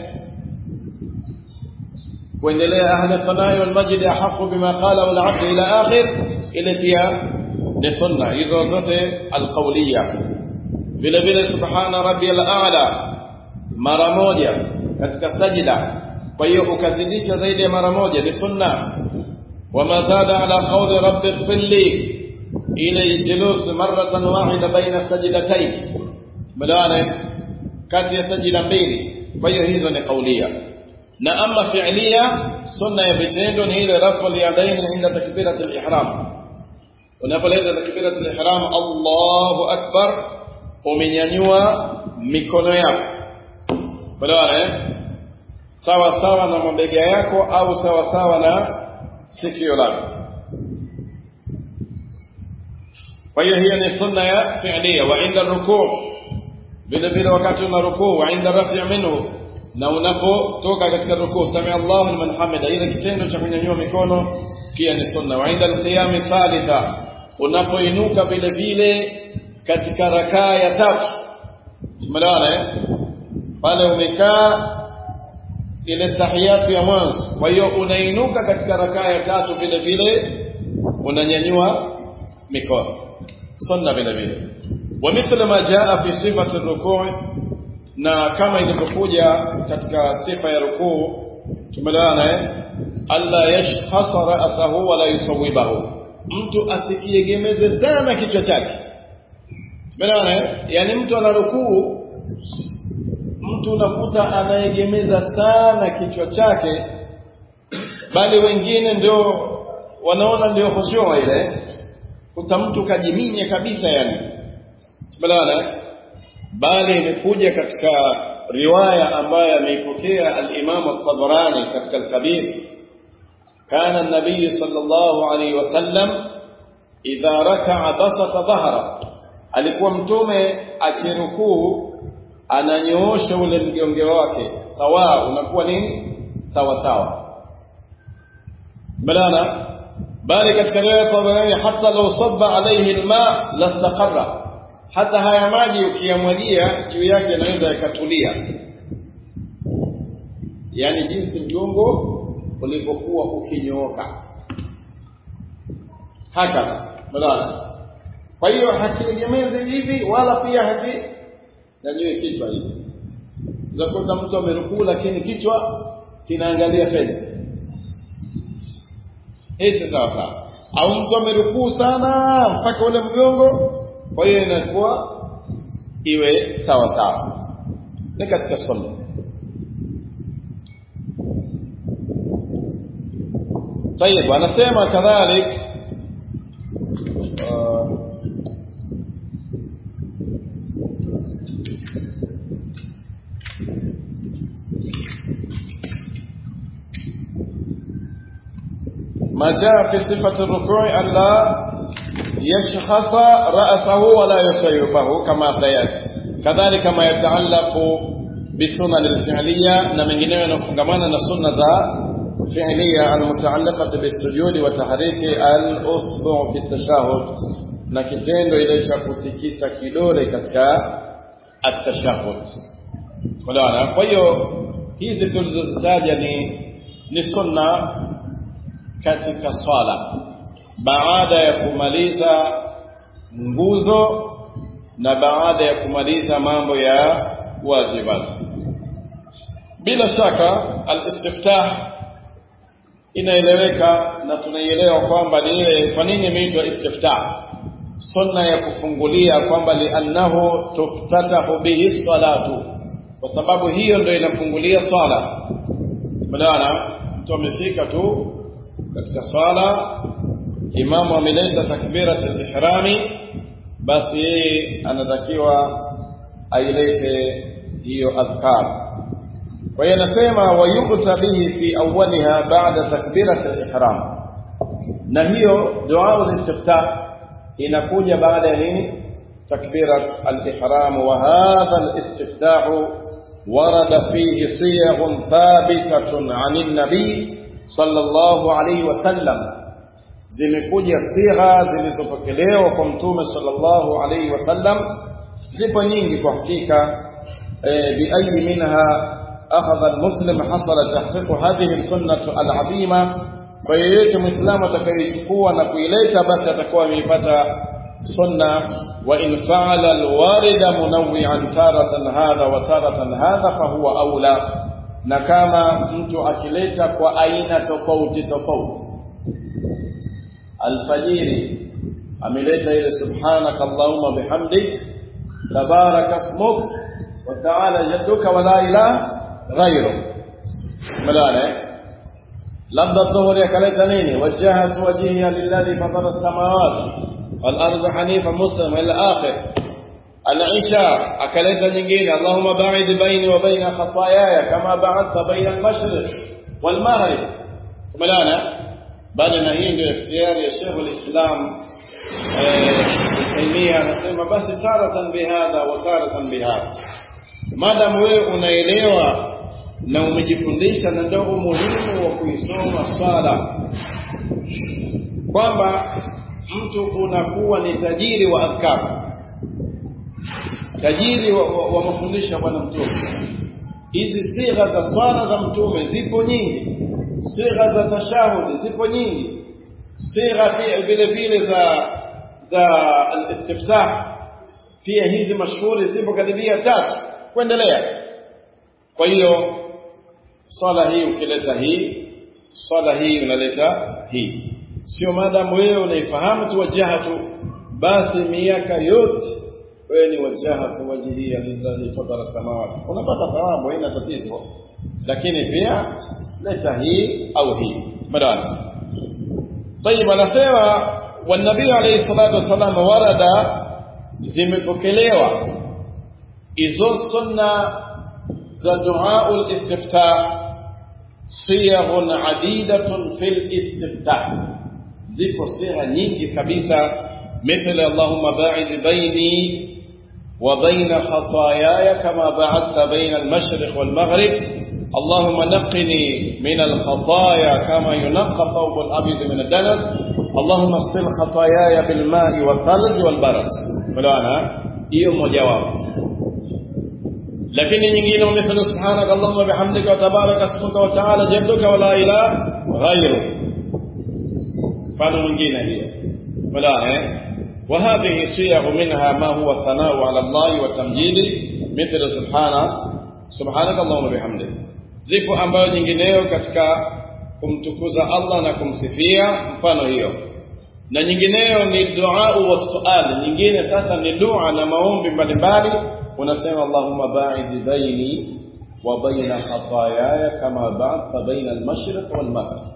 kuendelea ahli thanai wal majd ahqqu bima qala wal abd ila akhir ile pia ni sunna hizo zote alqawliya vile vile subhana rabbiyal a'la mara moja katika sajida kwa hiyo ukazidisha zaidi ya mara moja ni sunna wama zada ala qawli rabbi ighfirli ile julus maratan wahida baina sajdatayn mlaana kati ya sajida mbili kwa hiyo hizo ni kaulia na ama fi'liya sunna ya vitendo ni ile rafu al-yadayn inda takbirat al-ihram unapoleza takbirat al-ihram Allahu akbar umenyanyua mikono yako Umeelewana eh? Sawa sawa na mabega yako au sawa sawa na sikio lako. Kwa hiyo hiyo ni sunna ya fi'liya wa inda rukuu vile vile wakati una rukuu wa inda rafi' minhu na unapotoka katika rukuu sami Allahu liman hamida ile kitendo cha kunyanyua mikono pia ni sunna wa inda al-qiyam thalitha unapoinuka vile vile katika rakaa ya tatu tumeelewana eh pale umekaa ile tahiyatu ya mwanzo kwa hiyo unainuka katika rakaa ya tatu vile vile unanyanyua mikono sunna vile vile ومثل ما جاء في صفه الركوع na kama ilivyokuja katika sifa ya rukuu tumeelewana eh alla yashkhasa ra'sahu wala yusawibahu mtu asikiegemeze sana kichwa chake tumeelewana eh yani mtu ana rukuu mtu unakuta anaegemeza sana kichwa chake bali wengine ndio wanaona ndio khushu'a ile kuta mtu kajiminya kabisa yani tumeelewana bali imekuja katika riwaya ambayo ameipokea al-Imam at-Tabarani katika al-Kabir kana an-nabiy sallallahu alayhi wasallam idha raka'a basata dhahra alikuwa mtume akirukuu ananyoosha ule mgonge wake sawa unakuwa nini sawa sawa balana bali katika riwaya Tabarani hata law sabba alayhi alma lastaqarra hata haya maji ukiyamwagia juu yake yanaweza yakatulia yani jinsi mgongo ulivyokuwa ukinyooka haka balana kwa hiyo hakiegemezi hivi wala pia haki nyanyue kichwa hivi zakuta mtu amerukuu lakini kichwa kinaangalia fedha hizi sawa sawa au mtu amerukuu sana mpaka ule mgongo kwa hiyo inakuwa iwe sawa sawa ni katika sunna طيب anasema kadhalik uh, ما جاء في صفة الركوع أن لا يشخص رأسه ولا يصيبه كما سيأتي كذلك ما يتعلق بالسنن الفعلية نمنجنه ينفقمانا نسنة فعلية المتعلقة بالسجود وتحريك الأصبع في التشهد na kitendo ile cha kutikisa kidole katika at-tashahhud. Unaona? Kwa hiyo hizi tulizozitaja ni ni sunna katika swala baada ya kumaliza nguzo na baada ya kumaliza mambo ya wajibat. Bila shaka al-istiftah inaeleweka na tunaielewa kwamba ni ile kwa nini imeitwa istiftah sunna ya kufungulia kwamba liannahu tuftatahu bihi salatu kwa sababu hiyo ndio inafungulia swala maana mtu amefika tu katika swala imamu ameleta takbirat al-ihrami basi yeye anatakiwa ailete hiyo adhkar kwa hiyo anasema wayuta bihi fi awwaliha ba'da takbirat al-ihram na hiyo dua al-istiftah inakuja baada ya nini takbirat al-ihram wa hadha al-istiftah warada fihi siyaghun thabitatun 'anil nabi sallallahu alayhi wasallam zimekuja sigha zilizopokelewa kwa mtume sallallahu alayhi wasallam zipo nyingi kwa hakika bi ayi minha akhadha al-muslim hasala tahqiq hadhihi as-sunnah al-'azima kwa yeyote muislamu atakayechukua na kuileta basi atakuwa ameipata sunna wa in fa'ala alwarida munawwi'an taratan hadha wa taratan hadha fa huwa aula na kama mtu akileta kwa aina tofauti tofauti alfajiri ameleta ile subhanaka allahumma bihamdik tabaraka ismuk wa ta'ala jadduka wa la ilaha ghayruk malana labda dhuhuri akaleta nini wajjahtu wajhiya lilladhi fatara as-samawati wal arda hanifa muslima ila akhir al-isha akaleta nyingine allahumma ba'id baini wa baina khataayaya kama ba'adta baina al-mashriq wal maghrib tumelana baada na hii ndio ikhtiyari ya Sheikh al-Islam Taimia anasema basi taratan bihadha wa taratan bihadha madam wewe unaelewa na umejifundisha na ndio umuhimu wa kuisoma swala kwamba mtu unakuwa ni tajiri wa adhkar tajiri wa, wa, wa mafundisho bwana mtume hizi sigha za swala za mtume zipo nyingi sigha za tashahudi zipo nyingi sigha vile vile za za al-istiftah pia hizi mashuhuri zipo karibia tatu kuendelea kwa hiyo swala hii ukileta hii swala hii unaleta hii sio maadamu wewe unaifahamu tu wajahatu basi miaka yote wewe ni wajahatu wajihia lillahi fadara samawati unapata thawabu haina tatizo lakini pia leta hii au hii madani طيب anasema والنبي عليه الصلاه والسلام warada zimepokelewa hizo sunna za dua al-istiftah siyaghun adidatun fil istiftah zipo sigha nyingi kabisa مثل اللهم باعد بيني وبين خطاياي كما بعدت بين المشرق والمغرب اللهم نقني من الخطايا كما ينقى ثوب الابيض من الدنس اللهم اغسل خطاياي بالماء والثلج والبرد ملانا hiyo mojawapo lakini nyingine mithlu subhanaka allahumma bihamdika wa tabaraka ismuka wa ta'ala jadduka wa la ilaha ghayru mfano mwingine hiyo wala eh وهذه صيغ منها ما هو الثناء على الله والتمجيد مثل سبحانه سبحانك اللهم وبحمدك zipo ambayo nyingineyo katika kumtukuza Allah na kumsifia mfano hiyo na nyingineyo ni dua wa suali nyingine sasa ni dua na maombi mbalimbali unasema Allahumma ba'id baini wa baina khataayaya kama ba'adta baina al-mashriq wal maghrib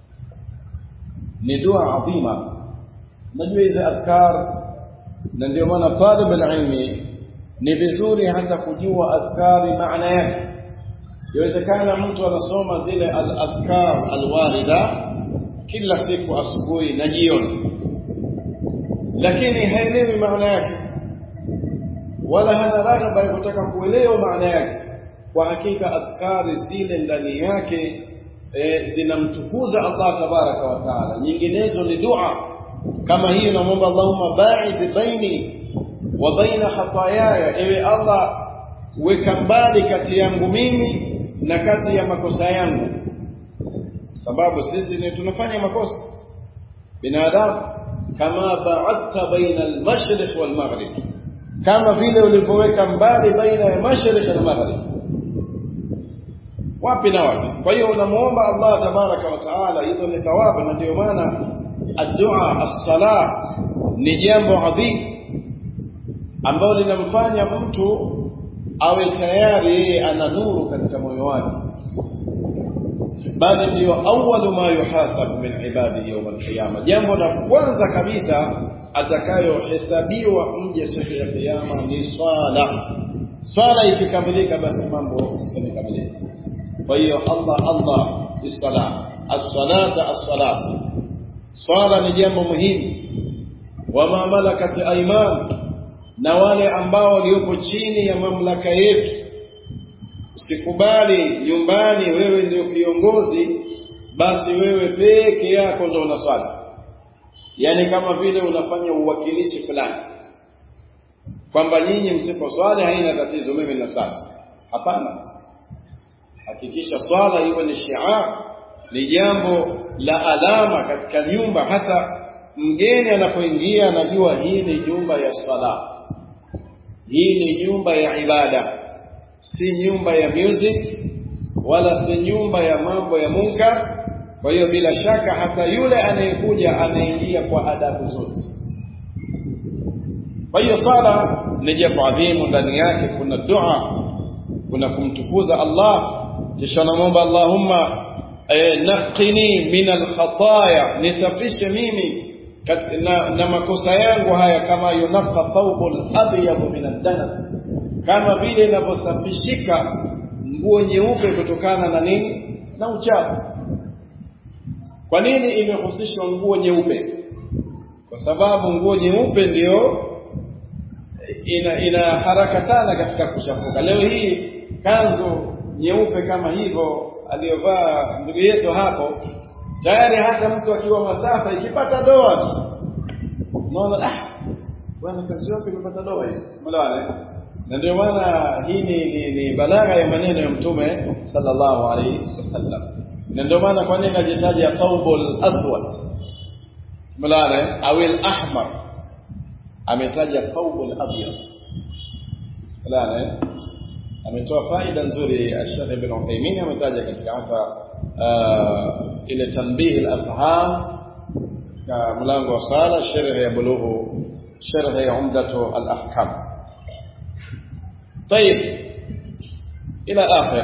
ni dua adhima najua hizi adhkar na ndio maana talib alilmi ni vizuri hata kujua adhkari maana yake yawezekana mtu anasoma zile al-adhkar alwarida kila siku asubuhi na jioni lakini haelewi maana yake wala hana raghaba ya kutaka kuelewa maana yake kwa hakika adhkari zile ndani yake e, zinamtukuza Allah tabaraka wa taala nyinginezo ni dua kama hiyo namwomba Allahumma ba'id baini wa baina khataayaya ewe Allah weka mbali kati yangu mimi na kati ya makosa yangu sababu sisi ni tunafanya makosa binadamu kama ba'adta baina al-mashriq wal-maghrib kama vile ulivyoweka mbali baina ya mashriq na maghrib wapi na wapi kwa hiyo unamuomba Allah tabaraka wa taala hizo ni thawabu na ndio maana addu'a as-salah ni jambo adhim ambalo linamfanya mtu awe tayari yeye ana nuru katika moyo wake bali ndio awwalu ma yuhasabu min ibadihi yawm al-qiyama jambo la kwanza kabisa atakayohesabiwa mje siku ya kiyama ni swala swala ikikamilika basi mambo yamekamilika kwa hiyo Allah Allah bisala as-salata as-salat swala ni jambo muhimu wama malakat ayman na wale ambao waliopo chini ya mamlaka yetu usikubali nyumbani wewe ndio kiongozi basi wewe peke yako ndio unaswali yani kama vile unafanya uwakilishi fulani kwamba nyinyi msiposwali haina tatizo mimi ninaswali hapana hakikisha swala iwe ni shiar ni jambo la alama katika nyumba hata mgeni anapoingia anajua hii ni nyumba ya sala hii ni nyumba ya ibada si nyumba ya music wala si nyumba ya mambo ya munkar kwa hiyo bila shaka hata yule anayekuja anaingia kwa adabu zote kwa hiyo sala ni jambo adhimu ndani yake kuna dua kuna kumtukuza Allah kisha namwomba Allahumma eh, naqini min alkhataya nisafishe mimi na, na makosa yangu haya kama yunaqa thawbul abyad min ad-danas kama vile inavyosafishika nguo nyeupe kutokana na nini na uchafu kwa nini imehusishwa nguo nyeupe kwa sababu nguo nyeupe ndiyo ina, ina haraka sana katika kuchafuka leo hii kanzu nyeupe kama hivyo aliyovaa ndugu yetu hapo tayari hata mtu akiwa masafa ikipata doa tu unaona ah bwana kazi yako imepata doa hii umeelewana na ndio maana hii ni, ni, ni balagha ya maneno ya mtume sallallahu alaihi wasallam na ndio maana kwa nini najitaja thawbul aswad umeelewana au al-ahmar ametaja thawbul abyad umeelewana ametoa faida nzuri Sheikh Ibn Uthaymeen ametaja katika hata uh, ile tanbih al-afham katika mlango wa sala sharh ya bulughu sharh ya umdatu al-ahkam طيب الى اخر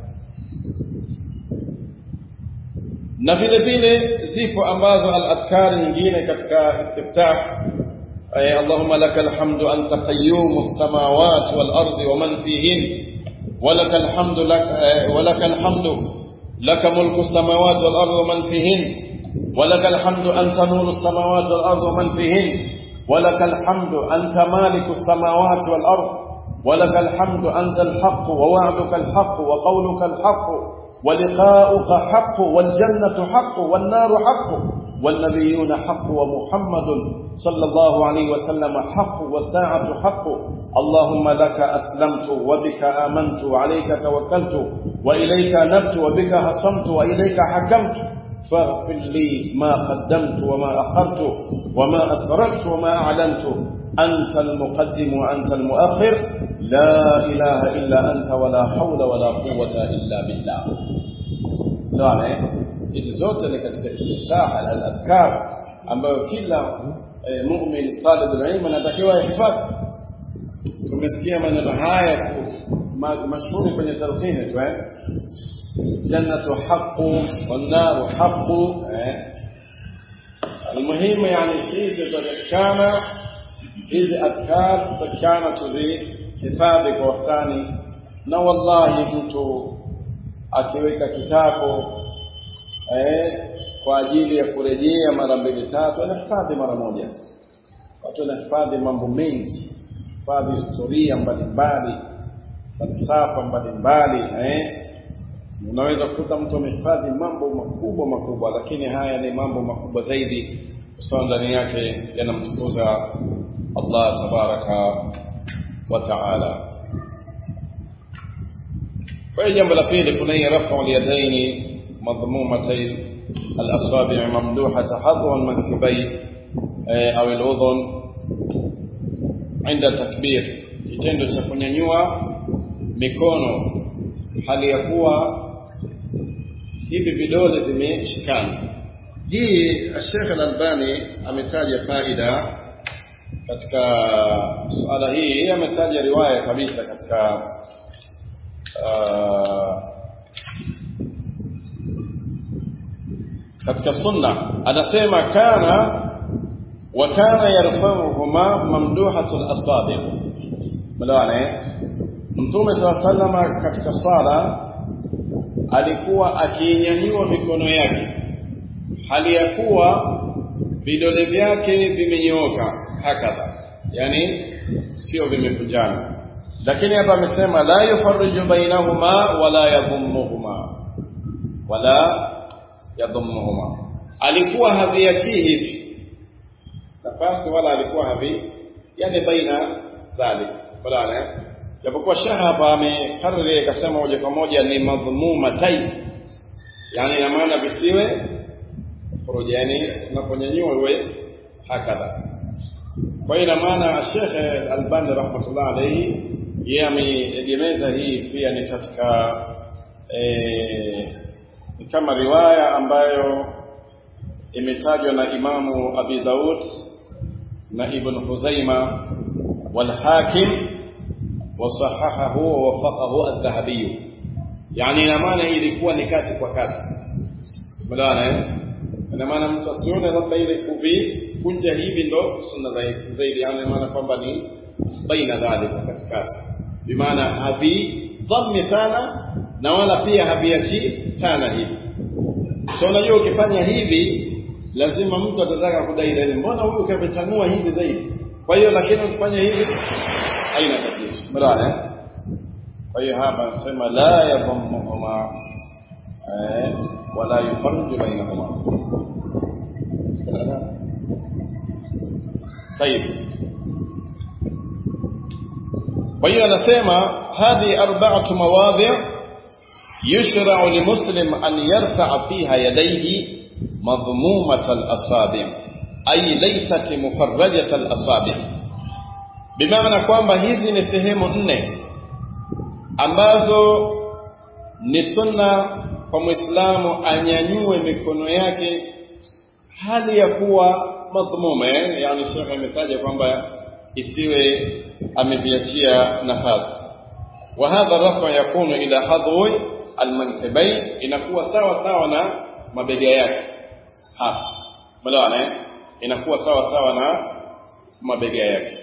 na vile vile zipo ambazo al-adhkar nyingine katika istiftah ay Allahumma lakal hamdu anta qayyumus samawati wal ardi wa man fihin ولك الحمد لك ولك الحمد لك ملك السماوات والارض ومن فيهن ولك الحمد انت نور السماوات والارض ومن فيهن ولك الحمد انت مالك السماوات والارض ولك الحمد انت الحق ووعدك الحق وقولك الحق ولقاؤك حق والجنه حق والنار حق والنبيون حق ومحمد صلى الله عليه وسلم حق والساعة حق اللهم لك أسلمت وبك آمنت وعليك توكلت وإليك نبت وبك هصمت وإليك حكمت فاغفر لي ما قدمت وما أخرت وما أسررت وما أعلنت أنت المقدم وأنت المؤخر لا إله إلا أنت ولا حول ولا قوة إلا بالله لا hizi zote ni katika istiftah al-adhkar ambayo kila e, mu'min talib al-ilm anatakiwa yahifadhi tumesikia maneno haya mashuhuri kwenye talqini tu eh jannatu haqqu wan naru haqqu eh المهم يعني hizi tutakana hizi adhkar tutakana tuzihifadhi kwa wastani na wallahi mtu akiweka kitabu eh, kwa ajili ya kurejea mara mbili tatu anahifadhi mara moja watu wanahifadhi mambo mengi hifadhi historia mbalimbali falsafa mbalimbali eh unaweza kukuta mtu amehifadhi mambo makubwa makubwa lakini haya ni mambo makubwa zaidi kwa ndani yake yanamtukuza Allah tabaraka wa taala kwa hiyo jambo la pili kuna hii rafu al-yadaini madhmumatay al-asabi' mamduhata hadwa al-mankibayn au al-udhun عند takbir kitendo cha kunyanyua mikono hali ya kuwa hivi vidole vimeshikana hii Sheikh Al-Albani ametaja faida katika suala hii ametaja riwaya kabisa katika uh, katika sunna anasema kana wa kana yarfa'uhuma mamduhatul asabi mlaane mtume sallallahu katika sala alikuwa akinyanyua mikono yake hali ya kuwa vidole vyake vimenyooka hakadha yani sio vimekunjana lakini hapa amesema la yufarriju bainahuma wala yadhummuhuma wala yadhummuhuma alikuwa haviachii hivi nafasi wala alikuwa havi yani baina dhalik wala japokuwa shaha hapa amekariri akasema moja kwa moja ni madhmumatai yani ina maana visiwe furuja yani unaponyanyua uwe hakadha kwa hiyo ina maana Sheikh Albani rahmatullah alayhi yeye ameegemeza hii pia ni katika e, kama riwaya ambayo imetajwa na Imamu Abi Daud na Ibn Huzaima wal Hakim وصححه ووفقه الذهبي يعني ina maana hii ilikuwa ni kati kwa kati umeelewana eh ina maana mtu asione labda ile kuvi kunja hivi ndo sunna zaidi yani ina maana kwamba ni baina dhalika katikati bimaana havi dhammi sana na wala pia haviachi sana hivi so unajua ukifanya hivi lazima mtu atataka kudai ile mbona huyu kametanua hivi zaidi kwa hiyo lakini ukifanya hivi haina tatizo umeelewana kwa hiyo hapa anasema la yadhammuhuma eh wala yufarriju bainahuma طيب kwa hiyo anasema hadhi arba'atu mawadhi' يشرع لمسلم أن يرفع فيها يديه مضمومة الأصابع أي ليست مفرجة الأصابع bimaana kwamba hizi ni sehemu nne ambazo ni sunna kwa Muislamu anyanyue mikono yake hali ya kuwa madhmuma yani Sheikh ametaja kwamba isiwe ameviachia nafasi wa hadha rafa yakunu ila hadwi almankibain inakuwa sawa sawa na mabega yake hapa mlaana inakuwa sawa sawa na mabega yake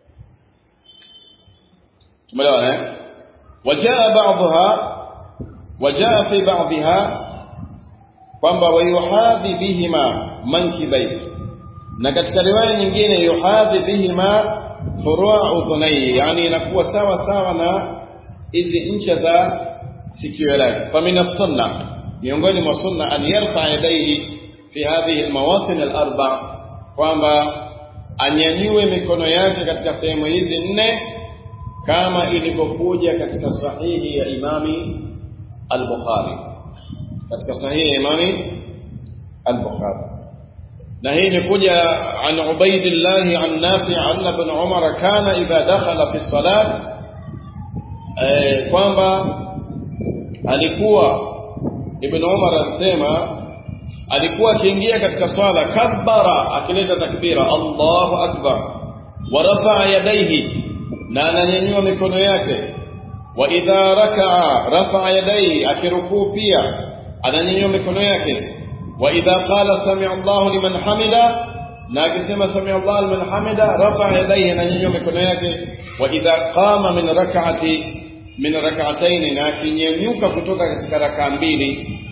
tumeelewana eh wajaa ba'dha wajaa fi ba'dha kwamba wayuhadhi bihima mankibai na katika riwaya nyingine yuhadhi bihima furu' udhunai yani inakuwa sawa sawa na hizi ncha za sikio lake famina sunna miongoni mwa sunna an yarfa yadayhi fi hadhihi almawatin alarba kwamba anyanyue mikono yake katika sehemu hizi nne kama ilivyokuja katika sahihi ya imami al-Bukhari katika sahihi ya imami al-Bukhari na hii imekuja an Ubaidillah an Nafi an ibn Umar kana idha dakhala fi salat eh, kwamba alikuwa Ibn Umar anasema alikuwa akiingia katika swala kabbara akileta takbira Allahu akbar wa rafa'a yadayhi na ananyanyua mikono yake wa idha raka'a rafa'a yadayhi akirukuu pia ananyanyua mikono yake wa idha qala sami'a Allahu liman hamida na akisema sami'a Allahu liman hamida rafa'a yadayhi ananyanyua mikono yake wa idha qama min rak'ati min rak'atayn na akinyanyuka kutoka katika raka mbili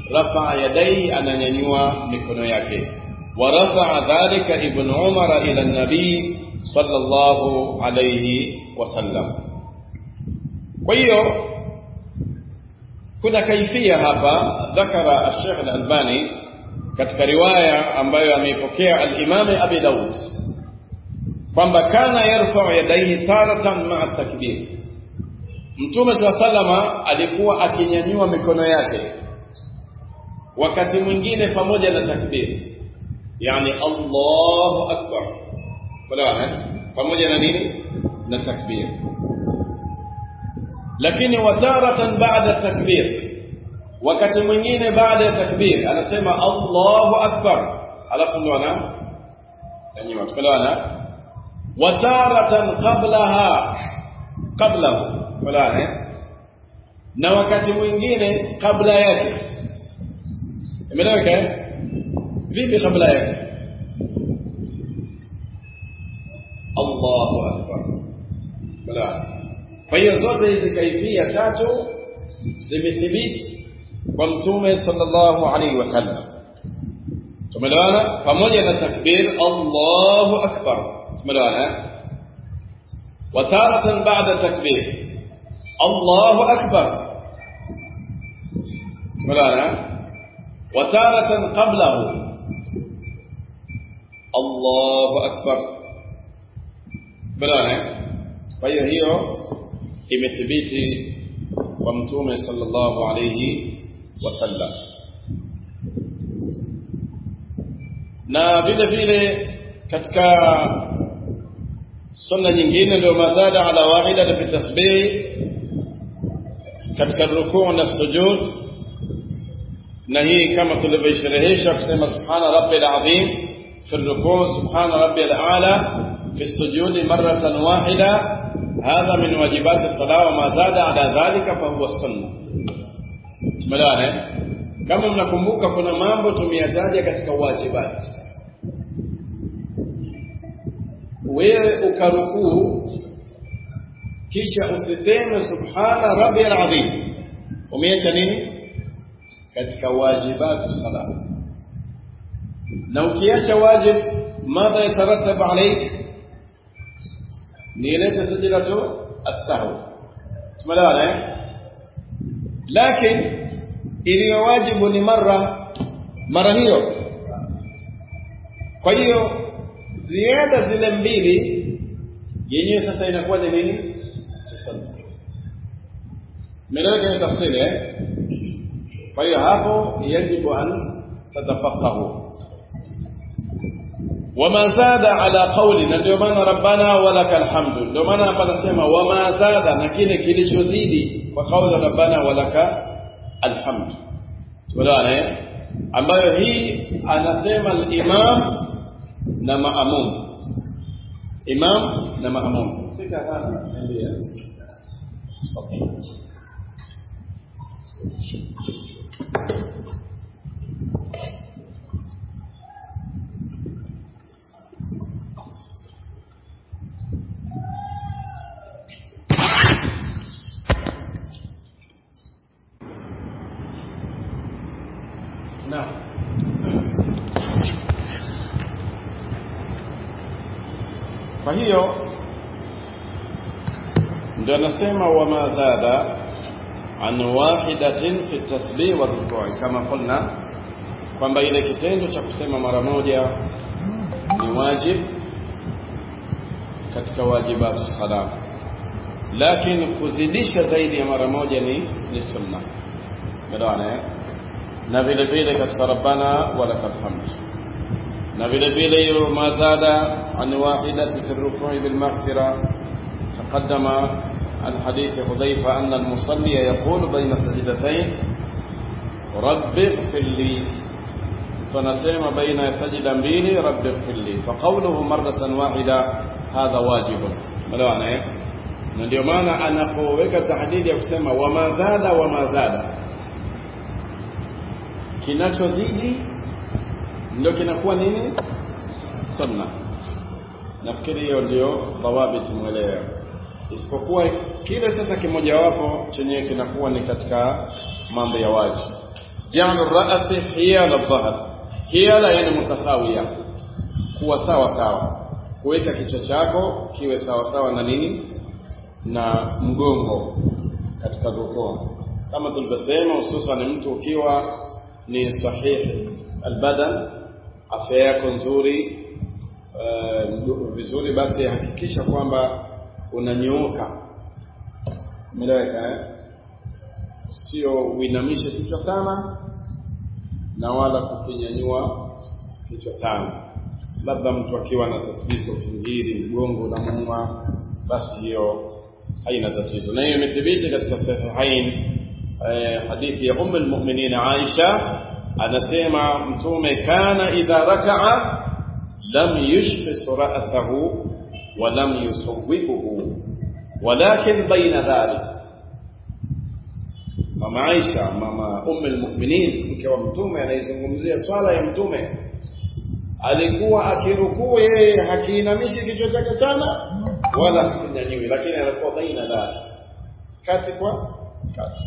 rafaa yadaihi ananyanyua mikono yake wa rafaa dhalika ibn umar ila nabii sallallahu alayhi wasallam kwa hiyo kuna kaifia hapa dhakara al-Sheikh al-Albani katika riwaya ambayo ameipokea al-Imam Abi Daud kwamba kana yarfa'u yadayhi taratan ma'a takbir Mtume salama alikuwa akinyanyua mikono yake wakati mwingine pamoja na takbir yani Allahu akbar wala pamoja na nini na takbir lakini wataratan baada takbir wakati mwingine baada ya takbir anasema Allahu akbar alafu ndo ana yani tukaelewana wataratan qablaha qablahu wala eh na wakati mwingine kabla yake imeleweka vipi kabla yake Allahu akbar wala kwa hiyo zote hizi kaifia tatu zimethibiti kwa mtume sallallahu alaihi wasallam tumeelewana pamoja na takbir Allahu akbar tumeelewana وتارة بعد تكبير الله أكبر مولانا وتارة قبله الله أكبر مولانا فهي هي imethibiti kwa mtume sallallahu alayhi wasallam na vile vile katika sunna nyingine ndio mazada ala wahida fi tasbih katika rukuu na sujud na hii kama tulivyoisherehesha kusema subhana rabbil azim fi rukuu subhana rabbil ala في السجود مرة واحدة هذا من واجبات الصلاة وما زاد على ذلك فهو السنة tumeelewana kama mnakumbuka kuna mambo tumeyataja katika wajibati wewe ukarukuu kisha usiseme subhana rabbil azim umeacha nini katika wajibatu sala na ukiacha wajib madha yatarattabu alayk ni ile sajdatu as-sahw tumeelewana eh lakini iliyo wajibu ni mara mara hiyo kwa hiyo ziada zile mbili yenyewe sasa inakuwa ni nini meleweka ni tafsiri eh kwa hiyo hapo yajibu an tatafaqahu wama zada ala qawli na ndio maana rabbana walakal hamdu ndio maana hapa nasema wama zada na kile kilichozidi kwa kauli rabbana walaka alhamd tuelewane ambayo hii anasema al-imam na maamum imam na maamum fika hapa niambia Naam. Kwa hiyo ndio anasema wama zada an wahidatin fi tasbih wa rukuu kama qulna kwamba ile kitendo cha kusema mara moja ni wajib katika wajibatu sala lakini kuzidisha zaidi ya mara moja ni ni sunna umeelewana eh na vile vile katika rabbana walakal hamd na vile vile hiyo mazada an wahidati fi rukui bil maghfira تقدم عن حديث حذيفة أن المصلي يقول بين سجدتين رب اغفر لي فنسيم بين سجدا mbili رب اغفر لي فقوله مرة واحدة هذا واجب ملوانا eh na ndio maana anapoweka tahdidi ya kusema wama zada wama zada kinachozidi ndio kinakuwa nini sunna nafikiri hiyo ndio dhawabit mwelewa isipokuwa kile sasa kimojawapo chenye kinakuwa ni katika mambo ya waji ja'al ar-ra's hiyal adh-dhahr hiyala yani mutasawiya kuwa sawa sawa kuweka kichwa chako kiwe sawa sawa na nini na mgongo katika rukuu kama tulivyosema hususan mtu ukiwa ni sahihi albadan afya yako nzuri uh, vizuri basi hakikisha kwamba unanyooka umeeleweka eh? sio uinamishe kichwa sana na wala kukinyanyua kichwa sana labda mtu akiwa na tatizo kingiri mgongo na muma basi hiyo haina tatizo na hiyo imethibiti katika sahihain eh, hadithi ya umu lmuminin aisha anasema mtume kana idha rakaa lam yushkhis ra'sahu wa lam yusawwibuhu walakin baina dhalik mama Aisha mama ummu almu'minin mke wa mtume anaizungumzia swala ya mtume alikuwa akirukuu yeye hakiinamishi kichwa chake sana wala hakinyanyui lakini alikuwa baina dhalik kati kwa kati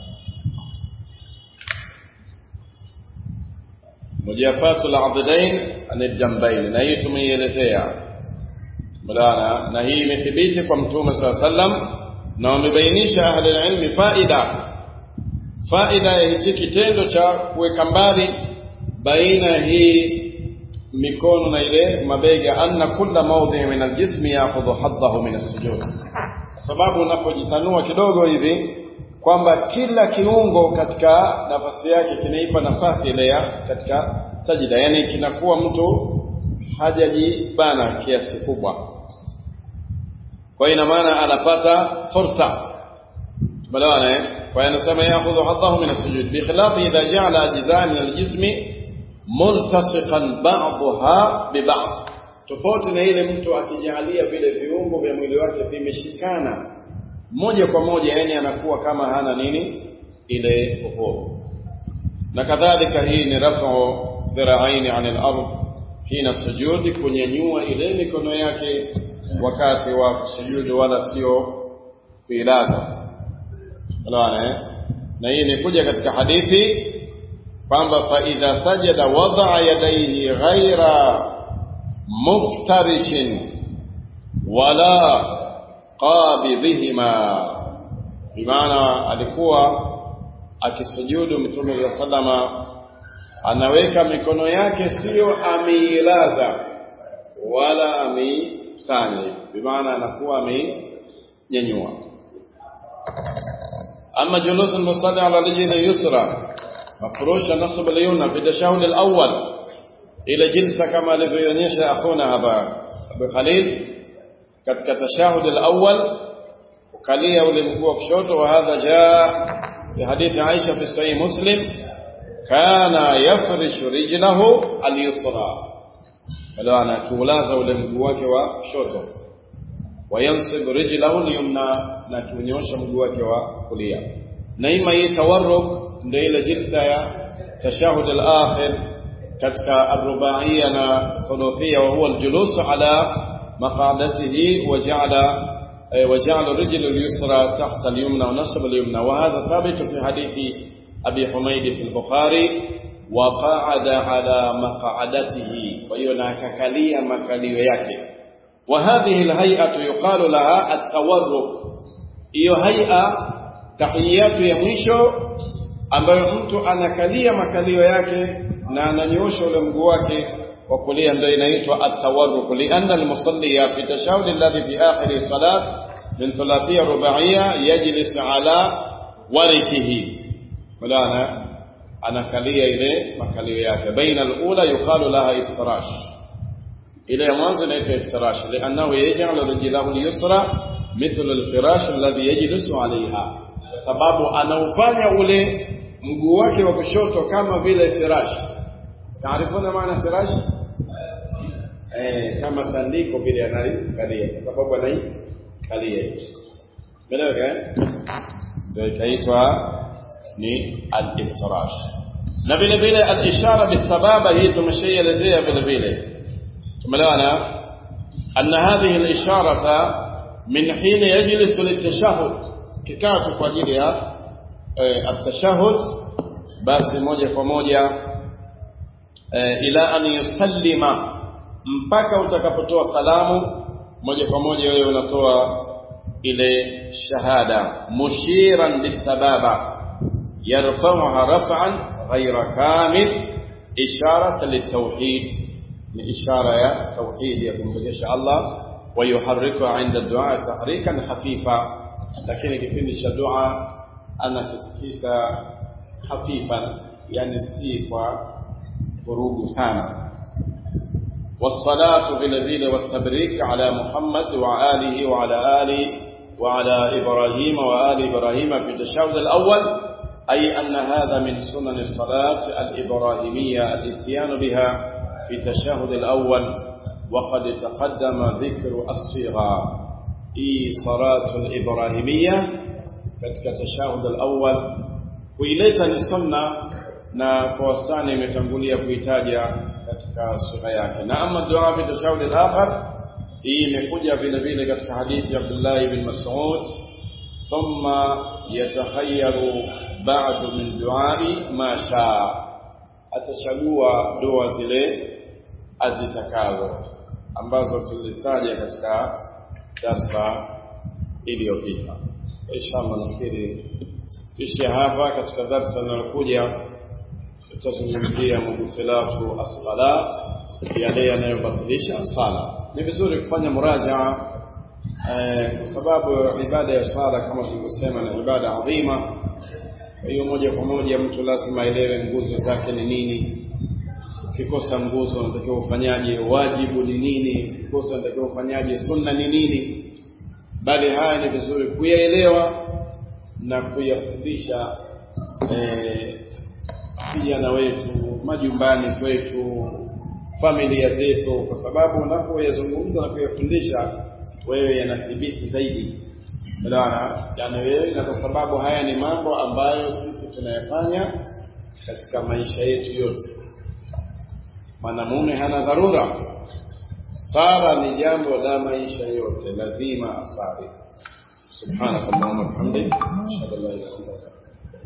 mujafatu al-abdain anil na hii tumeielezea mulana na hii imethibiti kwa mtume sallallahu alaihi wasallam na wamebainisha ahli ilmi faida faida ya hichi kitendo cha kuweka mbali baina hii mikono na ile mabega anna kulla mawdhi min aljismi ya'khudhu haddahu min as-sujud kwa sababu unapojitanua kidogo hivi kwamba kila kiungo katika nafasi yake kinaipa nafasi ile ya katika sajida yani kinakuwa mtu hajajibana kiasi kikubwa kwa ina maana anapata fursa tumeelewana eh kwa hiyo anasema ya'khudhu haddahu min as-sujud bi khilafi idha ja'ala ajza' min al-jismi multasiqan ba'daha bi ba'd tofauti na ile mtu akijalia vile viungo vya mwili wake vimeshikana moja kwa moja yani anakuwa kama hana nini ile uhuru na kadhalika hii ni rafu dhira'aini 'anil ard hina sujudi kunyanyua ile mikono yake wakati wa kusujudu wala sio kuilaza Unaona na hii imekuja katika hadithi kwamba fa idha sajada wada'a yadayhi ghaira muftarishin wala qabidhihima bimaana alikuwa akisujudu mtume wa sallama anaweka mikono yake sio ameilaza wala ameisanya bimaana anakuwa amenyanyua أما جلوس المصلي على رجل اليسرى مفروش نصب اليمنى في التشهد الأول إلى جلسة كما لبيونيش أخونا أبا أبو خليل katika tashahud al-awwal ukalia ule mguu wa kushoto wa hadha jaa fi hadithi Aisha fi sahih Muslim kana yafrishu rijlahu al-yusra bado anakiulaza ule mguu wake wa kushoto wayansib rijlahu al-yumna na kunyosha mguu wake wa kulia na ima hii tawarruk ndio ile jilsa ya tashahud al-akhir katika ar-rubaiyya na thuluthiyya wa huwa al-julus ala مقعدته وجعل وجعل الرجل اليسرى تحت اليمنى ونصب اليمنى وهذا ثابت في حديث أبي حميد في البخاري وقعد على مقعدته وينككلي مكاليو yake وهذه الهيئة يقال لها التورك hiyo haia tahiyatu ya mwisho ambayo mtu anakalia makalio yake na ananyosha ule mguu wake وكليا ndio inaitwa at-tawarruk lianna al-musalli fi tashahhud alladhi fi akhir salat min thulathiyya rubaiyya yajlis ala warikihi mulana anakalia ile makalio yake baina al-ula yuqalu laha iftirash ile ya mwanzo inaitwa iftirash liannahu yaj'alu rijlahu al-yusra mithla al-firash alladhi yajlisu alayha kwa sababu anaufanya ule mguu wake wa kushoto kama vile firash taarifuna maana firash eh kama tandiko vile analikalia kwa sababu anaikalia Umeelewa eh ndio ikaitwa ni al-iftirash na vile vile al-ishara bisababa hii tumeshaielezea vile vile tumeelewana أن هذه الإشارة من حين يجلس للتشهد ككاك قديرها التشهد basi moja kwa moja e, ila an yusallima mpaka utakapotoa salamu moja kwa moja wewe unatoa ile shahada mushiran bisababa yarfa'uha raf'an ghayra kamil ishara litawhid ni ishara ya tauhid ya kumrejesha Allah wa yuharriku 'inda du'a tahrikan hafifa lakini kipindi cha dua anakitikisa hafifan yani si kwa vurugu sana والصلاة بالذيل والتبريك على محمد وآله وعلى آله وعلى إبراهيم وآل إبراهيم في التشهد الأول أي أن هذا من سنن الصلاة الإبراهيمية الاتيان بها في التشهد الأول وقد تقدم ذكر الصيغة إي صلاة الإبراهيمية katika tashahud al-awwal kuileta ni sunna na kwa wastani imetangulia kuitaja katika sura yake na ama dua bi tashahud al-akhar hii imekuja vile vile katika hadithi ya Abdullah ibn Mas'ud thumma yatakhayyaru ba'du min du'ai ma shaa atachagua dua zile azitakazo ambazo tulizitaja katika darsa iliyopita inshallah nafikiri tuishie hapa katika darsa linalokuja tutazungumzia mubtilatu as-sala yale yanayobatilisha sala ni vizuri kufanya murajaa eh, kwa sababu ibada ya sala kama tulivyosema ni ibada adhima kwa hiyo moja kwa moja mtu lazima aelewe nguzo zake ni nini ukikosa nguzo unatakiwa ufanyaje wajibu ni nini ukikosa unatakiwa ufanyaje sunna ni nini bali haya ni vizuri kuyaelewa na kuyafundisha vijana eh, wetu majumbani kwetu familia zetu kwa sababu unapoyazungumza na kuyafundisha wewe yanathibiti zaidi Unaona? Yani wewe na kwa sababu haya ni mambo ambayo sisi tunayafanya katika maisha yetu yote. Mwanamume hana dharura. Sala ni jambo la maisha yote, lazima asali. Subhanakallahumma wa bihamdika, ashhadu an la ilaha illa anta